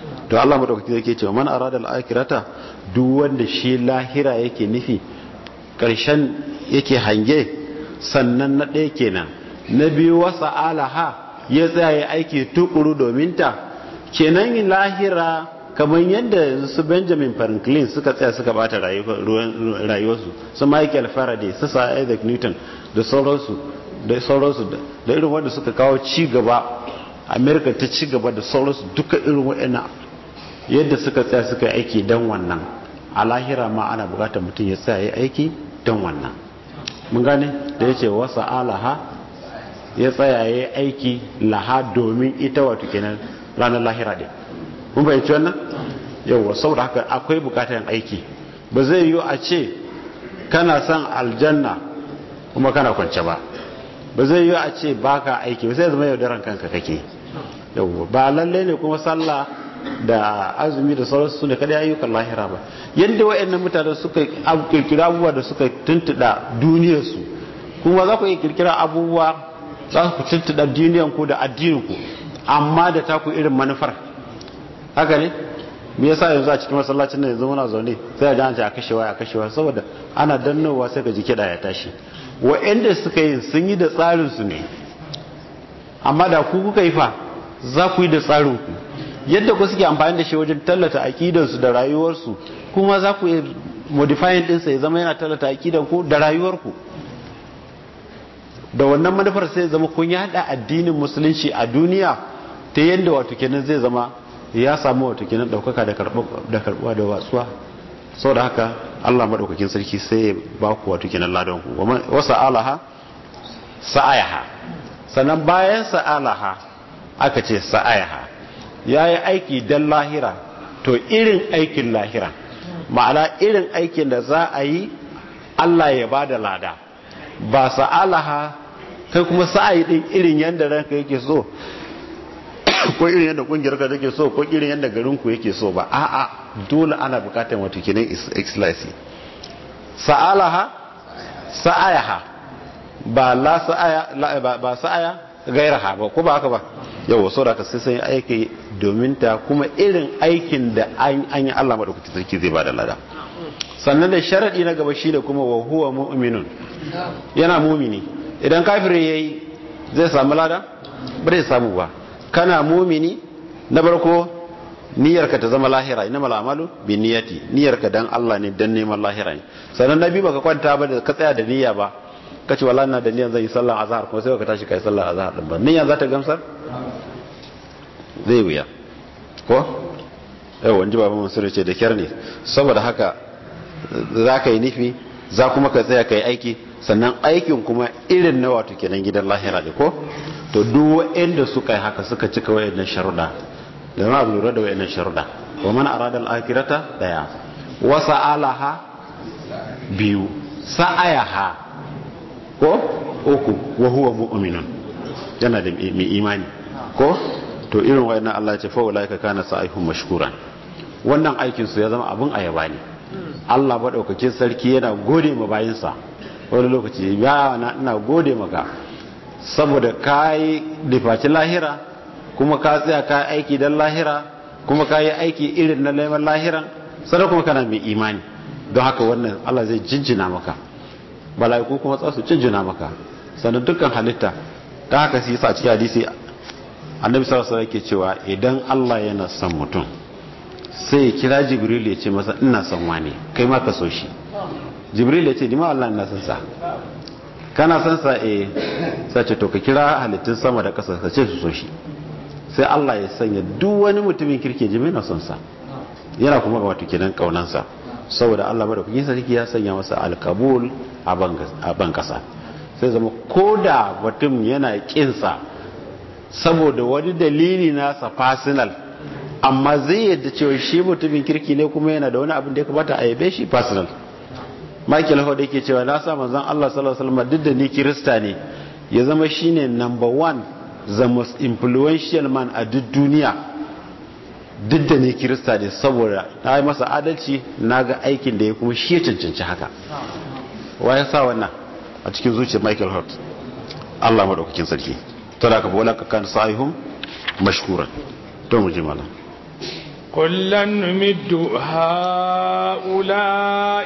to Allah madaukaki yake cewa man arada al-akhirata duk wanda shi lahira yake nufi karshen yake hange sannan na ɗaya kenan na biyu wasa alaha ya tsaya aiki tukuru domin ta kenan lahira kamar yadda su benjamin franklin suka tsaya suka bata rayuwarsu su michael faraday su sir isaac newton da sauransu da sauransu da irin wanda suka kawo ci gaba america ta ci gaba da sauransu duka irin waɗannan yadda suka tsaya suka yi aiki don wannan a lahira ma ana bukatar mutum ya tsaya yi aiki don wannan mun gane da ya ce wasa alaha ya tsaya yi aiki laha domin ita wato kenan ranar lahira ɗin mun fahimci wannan yauwa saboda haka akwai bukatar aiki ba zai yiwu a ce kana son aljanna kuma kana kwance ba ba zai yiwu a ce baka aiki ba sai zama yaudaran kanka kake yauwa ba lalle ne kuma sallah da azumi da sauransu su ne kada ayyukan lahira ba yadda wa'annan mutane suka kirkira abubuwa da suka tuntuɗa duniyarsu kuma za ku iya kirkira abubuwa za ku tuntuɗa duniyanku da addininku amma da taku irin manufar haka ne me yasa yanzu a cikin masallacin nan yanzu muna zaune sai a jance a kashewa a kashewa saboda ana dannowa sai ka ji kiɗa ya tashi wa'anda suka yi sun yi da tsarin su ne amma da ku kuka yi fa za ku yi da tsarin ku yadda ku suke amfani da shi wajen tallata aqidansu da rayuwarsu kuma za ku yi modifying ɗinsa ya zama yana tallata aqidan ku da rayuwarku da wannan manufar sai zama kun yada addinin musulunci a duniya ta yadda wato kenan zai zama ya samu wato kenan daukaka da karbuwa da watsuwa sau da haka allah maɗaukakin sarki sai ya ba ku wato kenan ladan ku wasa alaha sa'ayaha sannan bayan sa'alaha aka ce sa'ayaha ya yi aiki don lahira to irin aikin lahira ma'ana irin aikin da za a yi allah ya ba da lada ba sa'alaha kai kuma sa'ayi din irin yadda ranka yake so ko irin yadda kungiyar ka take so ko irin yadda garin ku yake so ba a'a dole ana bukatar wato kenan ikhlasi sa'alaha sa'ayaha ba la sa'aya ba sa'aya gairaha ba ko ba haka ba yau so da ka sai sai aiki domin ta kuma irin aikin da an yi Allah madaukakin sarki zai bada lada sannan da sharadi na gaba shi da kuma wa huwa mu'minun yana mumini idan kafirin yayi zai samu lada ba zai samu ba kana mumini na barko niyyarka ta zama lahira ina mal amalu bi niyyati niyyarka dan Allah ne dan neman lahira ne sannan nabi baka kwanta ba da ka tsaya da niyya ba kace wallahi na da niyyar zan yi sallar azhar kuma sai ka tashi kai sallar azhar din ba niyya za ta gamsar zai wuya ko yau wani baban mansur ce da kyar ne saboda haka za ka yi nufi za kuma ka tsaya ka yi aiki sannan aikin kuma irin na wato kenan gidan lahira ne ko to duk wa'anda suka yi haka suka cika wa'annan sharuɗa da ma lura da wa'annan sharuɗa wa man arada al-akhirata daya wa sa'alaha biyu sa'ayaha ko uku wa huwa mu'minun yana da mai imani ko to irin wa'annan Allah ya ce fa ulaika kana sa'ihum mashkuran wannan aikin su ya zama abun ayaba ne Allah madaukakin sarki yana gode ma bayinsa wani lokaci ya na ina gode maka saboda ka yi difaci lahira kuma ka tsaya ka aiki don lahira kuma ka yi aiki irin na neman lahiran sannan kuma kana mai imani don haka wannan Allah zai jinjina maka bala'iku kuma za su jinjina maka sannan dukkan halitta ta haka su yi sa cikin hadisi annabi sallallahu alaihi ke cewa idan Allah yana son mutum sai ya kira jibril ya ce masa ina son wani kai ma ka so shi jibril ya ce dima Allah ina son sa kana son sa eh sai ce to ka kira halittun sama da ƙasa ka ce su so shi sai Allah ya sanya duk wani mutumin kirke jimi na son sa yana kuma ga wato kenan kaunansa saboda Allah bada kuke sarki ya sanya masa alkabul a ban kasa sai zama koda mutum yana kinsa saboda wani dalili nasa personal amma zai yadda cewa shi mutumin kirki ne kuma yana da wani abin da ya kamata a yabe shi personal Michael Howard yake cewa na sa manzon Allah sallallahu alaihi wasallam duk da ni kirista ne ya zama shine number one the most influential man a duk duniya duk da ni kirista ne saboda na yi masa adalci na ga aikin da ya kuma shi ya cancanci haka wa ya sa wannan a cikin zuciyar Michael Howard Allah madaukakin sarki to da ka bola ka kan sa'ihum mashkuran to mu ji malam كلا نمد هؤلاء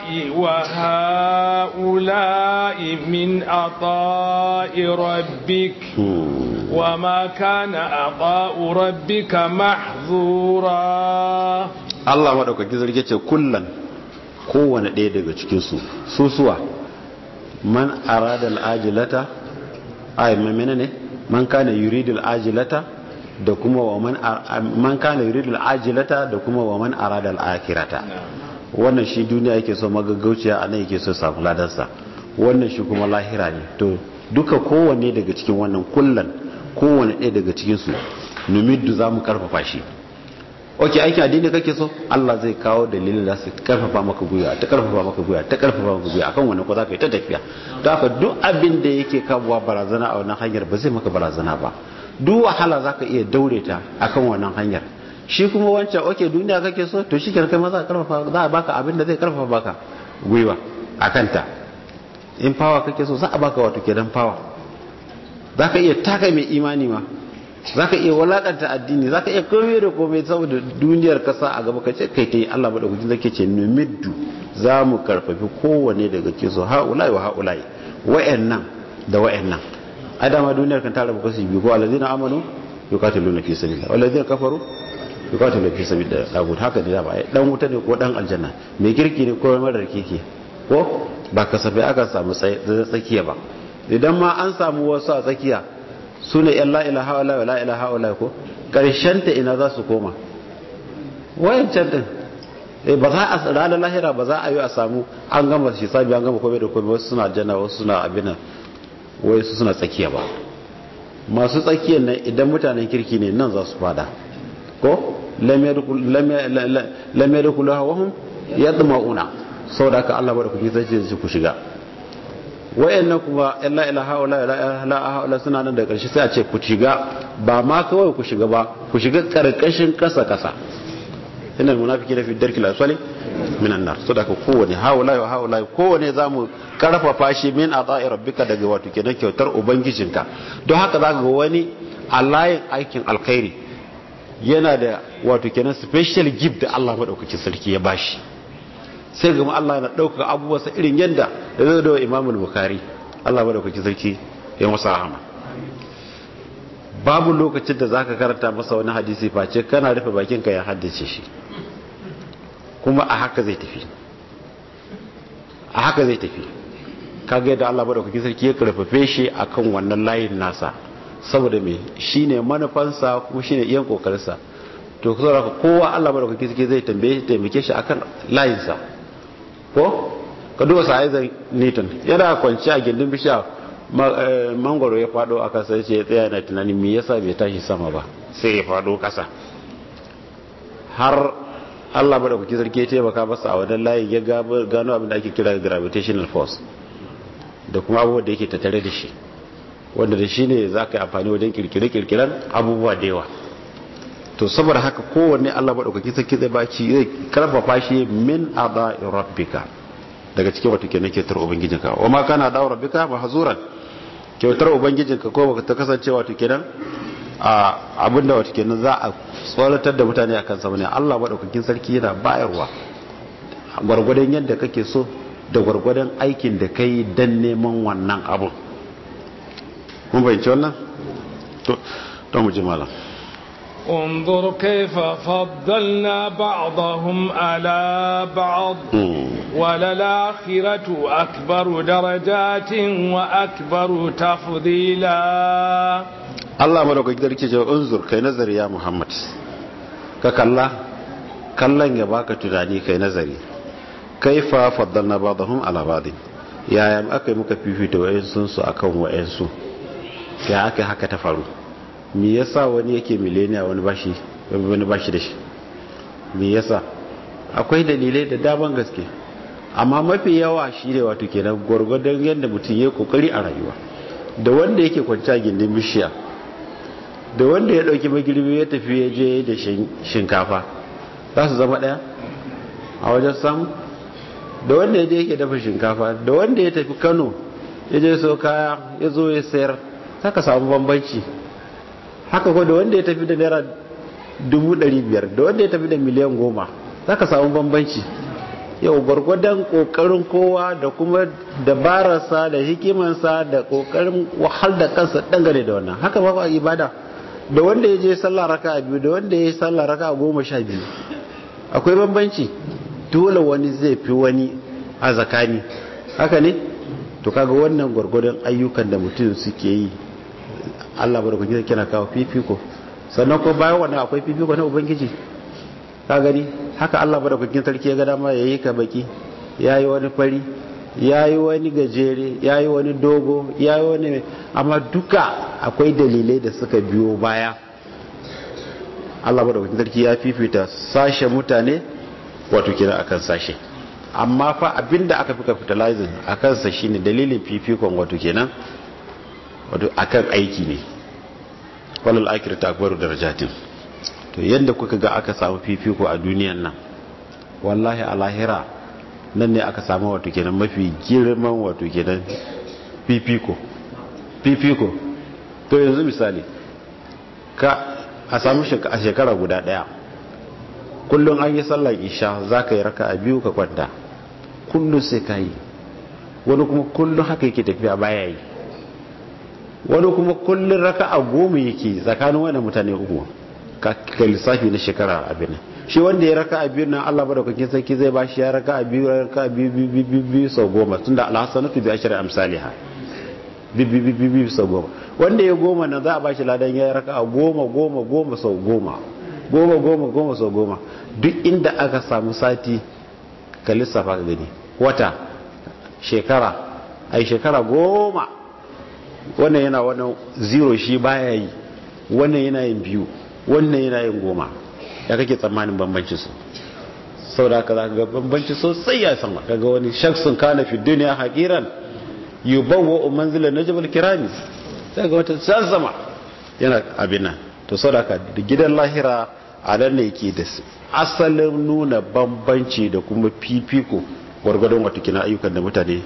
وهؤلاء من عطاء ربك وما كان عطاء ربك محظورا Allah maɗaukaki zarge ce kullan kowane ɗaya daga cikinsu susuwa man arada al'ajilata ay mamena ne man kana yuridu al'ajilata da kuma wa man man kana yuridu al'ajilata da kuma wa man arada al'akhirata wannan shi duniya yake so magaggauciya a nan yake so samu ladarsa wannan shi kuma lahira ne to duka kowanne daga cikin wannan kullan kowanne ɗaya daga cikinsu numiddu za mu karfafa shi ok aikin addini kake so Allah zai kawo dalilin da su karfafa maka guya ta karfafa maka guya ta karfafa maka guya akan wannan ko za ka yi ta tafiya don haka duk abin da yake kawowa barazana a wannan hanyar ba zai maka barazana ba duk wahala za ka iya daure ta akan wannan hanyar shi kuma wancan ok duniya kake so to shi kai ma za a karfafa za a baka abin da zai karfafa baka gwiwa a kanta in fawa kake so za a baka wato kenan fawa za ka iya taka mai imani ma za ka iya walakanta addini za ka iya komai da komai saboda duniyar kasa a gaba kace kai ta yi allah maɗaukacin zake ce numiddu za mu karfafi kowane daga ke so ha'ulai wa ha'ulai wa'annan da wa'annan ai dama duniyar kan tara kasu biyu ko alladhina amanu yuqatiluna fi sabilillah walladhina kafaru yuqatiluna fi sabilillah dagut haka ne dama dan wuta ne ko dan aljanna mai kirki ne ko marar kirki ko ba kasafai aka samu tsakiya ba idan ma an samu wasu a tsakiya su ne yan la'ila ha'ula wa la'ila ha'ula ko ta ina za su koma wayancan din ba za a ranar lahira ba za a yi a samu an gama shi sabi an gama kome da kome wasu suna jana wasu suna abin wai su suna tsakiya ba masu tsakiyar nan idan mutanen kirki ne nan za su fada ko lamar da kula hawahun yadda ma'una sau da aka allah ba da kuke zai ce ku shiga wayannan kuma illa ila haula ila haula suna nan da karshe sai a ce ku shiga ba ma kawai ku shiga ba ku shiga karkashin kasa kasa inna almunafiqina fi darkil asfali minan nar so daga kowane haula wa haula kowane zamu karfafa shi min ata'i rabbika daga wato kenan kyautar ubangijinka don haka zaka ga wani alayin aikin alkhairi yana da wato kenan special gift da Allah madaukakin sarki ya bashi sai gama Allah na ɗaukaka abubuwansa irin yadda da zai da imamul bukari Allah ba da kuki sarki ya masa rahama babu lokacin da zaka karanta masa wani hadisi face kana rufe bakinka ya haddace shi kuma a haka zai tafi a haka zai tafi kaga yadda Allah ba da kuki sarki ya karfafe shi akan wannan layin nasa saboda me shine manufansa kuma shine iyan kokarinsa to saboda kowa Allah ba da kuki sarki zai tambaye taimake shi akan layinsa ko ka duba sa'izan newton yana kwanci a gindin bishiya mangoro ya fado a kasa ce tsaya na tunanin me yasa bai tashi sama ba sai ya fado kasa har Allah ba da kuki sarki ya taimaka masa a wadan layin ya gano abin da ake kira gravitational force da kuma abubuwan da yake tattare da shi wanda da shi ne za ka yi amfani wajen kirkire-kirkiren abubuwa da yawa to saboda haka kowanne Allah maɗaukaki sarki zai baki zai karfafa shi min aba rabbika daga cikin wata kenan kyautar ubangijinka wa ma kana da rabbika mahzuran kyautar ubangijinka ko baka ta kasance wato kenan a abinda wato kenan za a tsoratar da mutane akan sa ne Allah maɗaukakin sarki yana bayarwa gwargwadon yadda kake so da gwargwadon aikin da kai dan neman wannan abun mun bayyance wannan to to mu ji malam انظر كيف فضلنا بعضهم على بعض وللآخرة أكبر درجات وأكبر تفضيلا الله ملوك يقدر كي انظر كي نظر يا محمد ككلا kallon ya baka tunani kai nazari kaifa faddalna ba'dahum ala ba'd yaya aka yi muka fifita wayansu su akan wayansu ya aka haka ta faru me yasa wani yake mileniya wani bashi wani bashi da shi me yasa akwai dalilai da daban gaske amma mafi yawa shi ne wato kenan gwargwadon yadda mutum ya kokari a rayuwa da wanda yake kwanci gindin bishiya da wanda ya dauki magirbi ya tafi ya je da shinkafa za su zama daya a wajen samu da wanda ya je yake dafa shinkafa da wanda ya tafi kano ya je so kaya ya zo ya sayar saka samu bambanci haka ko da wanda ya tafi da naira dubu ɗari biyar da wanda ya tafi da miliyan goma za ka samu bambanci yau gwargwadon kokarin kowa da kuma dabararsa da hikimansa da kokarin wahal da kansa dangane da wannan haka ba a ibada da wanda ya je sallah raka a biyu da wanda ya yi sallah raka a goma sha biyu akwai bambanci dole wani zai fi wani a zakani haka ne to kaga wannan gwargwadon ayyukan da mutum suke yi Allah barkun kina kawo fifiko sannan ko bayan wannan akwai fifiko na ubangiji ka gani haka Allah madaukakin sarki ya ga dama yayi ka baki yayi wani fari yayi wani gajere yayi wani dogo yayi wani amma duka akwai dalilai da suka biyo baya Allah madaukakin sarki ya fifita sashe mutane wato kira akan sashe amma fa abinda aka fi capitalizing akan sa shine dalilin fifikon wato kenan wato akan aiki ne walal akhiratu akbaru darajatin to yadda kuka ga aka samu fifiko a duniyan nan wallahi a lahira nan ne aka samu wato kenan mafi girman wato kenan fifiko fifiko to yanzu misali ka a samu a shekara guda daya kullum an yi sallar isha za ka yi raka a biyu ka kwanta kullum sai ka yi wani kuma kullum haka yake tafiya baya yi wani kuma kullum raka a goma yake tsakanin wani mutane uku ka lissafi na shekara abin shi wanda ya raka a biyu nan Allah madaukakin sarki zai ba shi ya raka a biyu raka a biyu biyu biyu biyu sau goma tunda alhassanatu bi ashri amsalha biyu biyu biyu biyu sau goma wanda ya goma nan za a ba shi ladan ya raka a goma goma goma sau goma goma goma goma sau goma duk inda aka samu sati ka lissafa ka gani wata shekara ai shekara goma wannan yana wannan zero shi baya yi wannan yana yin biyu wannan yana yin goma ya kake tsammanin bambanci su sau da aka za ga bambanci sosai ya sama kaga wani shaksun kana fi duniya haƙiran yi bawa manzilar na jabal kirami sai ga wata can sama yana abin nan to sau da aka da gidan lahira a nan ne ke da asalin nuna bambanci da kuma fifiko gwargwadon watakila ayyukan da mutane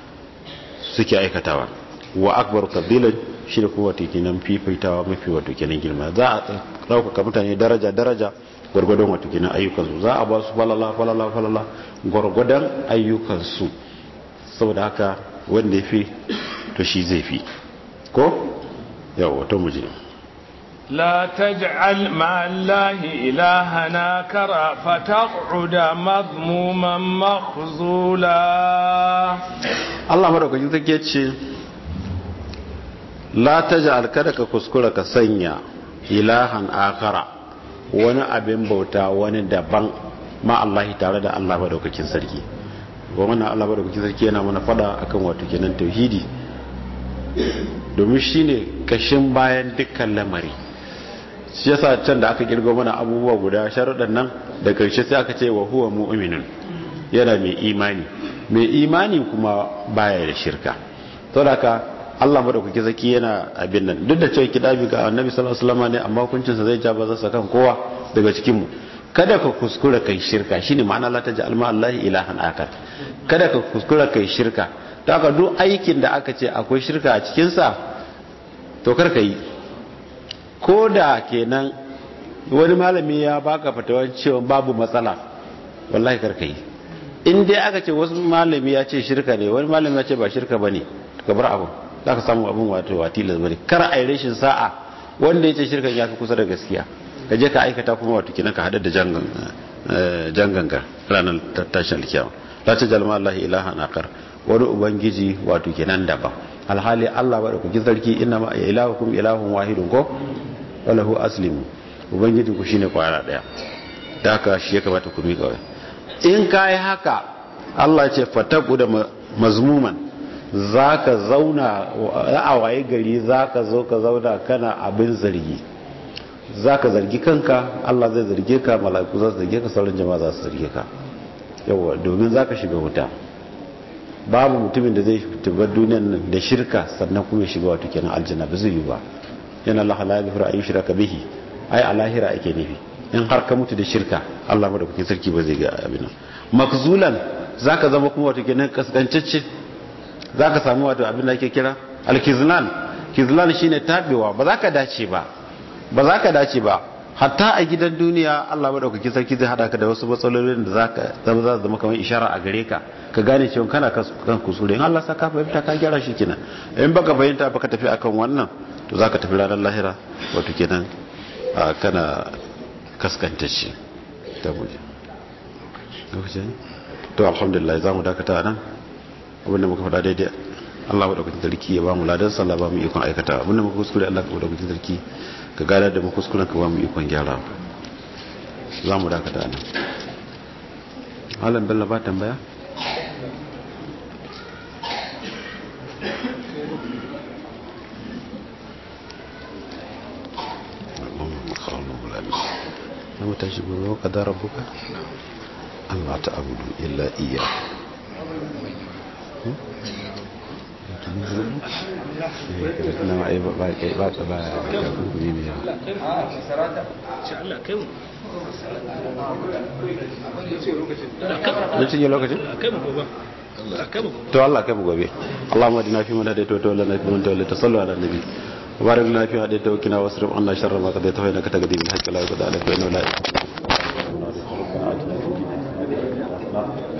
suke aikatawa wa akbar kabilan shi da kuma watakila fifaitawa mafi watakila girma za a ɗaukaka mutane daraja daraja gwargwadon watakila ayyukansu za a ba su falala falala falala gwargwadon ayyukansu saboda haka wanda ya fi to shi zai fi ko yau wato muje لا تجعل مع الله إلهنا كرا فتقعد مذموما مخزولا Allah madaukakin take ce la taj'al kada ka kuskura ka sanya ilahan akara wani abin bauta wani daban ma Allah tare da Allah madaukakin sarki wannan Allah madaukakin sarki yana mana fada akan wato kenan tauhidi domin shine kashin bayan dukkan lamari shi yasa can da aka kirgo mana abubuwa guda sharuɗan nan da karshe sai aka ce wa huwa mu'minun yana mai imani mai imani kuma baya da shirka to da ka Allah madaukaki zaki yana abin nan duk da cewa kidabi ga annabi sallallahu alaihi wasallam ne amma hukuncin sa zai ja ba zasa kan kowa daga cikin mu kada ka kuskura kai shirka shine ma'ana la taj'al ma Allah ilahan akar kada ka kuskura kai shirka to haka duk aikin da aka ce akwai shirka a cikin sa to kar ka yi ko da kenan wani malami ya baka fatawan cewa babu matsala wallahi kar ka yi in dai aka ce wasu malami ya ce shirka ne wani malami ya ce ba shirka ba ne ka bar abin za ka samu abin wato watilas ba ne kar a yi rashin sa'a wanda ya ce shirkan ya fi kusa da gaskiya ka je ka aikata kuma wato kinan ka haɗar da janganga ranar tashin alkiyama la ta jalma Allah ilaha nakar wani ubangiji wato kenan daban alhali Allah bada kuki sarki inna ma ilahukum ilahun wahidun ko walahu aslimu ubangiji ku shine kwara daya da haka shi ya kamata ku miƙa in ka yi haka Allah ce fataku da mazmuman za ka zauna a waye gari za ka zo ka zauna kana abin zargi za ka zargi kanka Allah zai zarge ka mala'iku za su zarge ka sauran jama'a za su zarge ka yawa domin za ka shiga wuta babu mutumin da zai tabbar duniyan nan da shirka sannan kuma ya shiga wato kenan aljanna ba zai yi ba yana Allah la yaghfiru an yushraka bihi ai a lahira ake nufi in har ka mutu da shirka Allah madaukakin sarki ba zai ga abin nan makzulan zaka zama kuma wato kenan kaskancacce zaka samu wato abin da ake kira alkizlan kizlan shine tabewa ba za ka dace ba ba za ka dace ba hatta a gidan duniya Allah madaukaki sarki zai hada ka da wasu matsalolin da zaka zama za zama kamar ishara a gare ka ka gane cewa kana kan kusure in Allah saka fahimta ka gyara shi kenan in baka fahimta baka tafi akan wannan to zaka tafi ranar lahira wato kenan kana kaskantacce ta buje lokacin to alhamdulillah za mu dakata nan abinda muka faɗa daidai Allah madaukakin sarki ya ba mu ladan sallah ba mu ikon aikata abinda muka kuskure Allah madaukakin sarki ka gada da mu kuskuren ka ba mu ikon gyara za mu dakata nan Malam Bello ba tambaya mu tashi gobe wa kadar rabbuka Allah ta abudu illa iya na ma ba ba kai ba ba ya kunkuni ne ya lokacin lokacin to Allah kai mu gobe Allahumma adina fi man hadaita wa tawallana fi man tawallaita sallu ala nabi وبارك لنا في هذه توكنا واصرف عنا شر ما قضيت فإنك تقدي بالحق لا يقضى عليك وإنه لا يقضى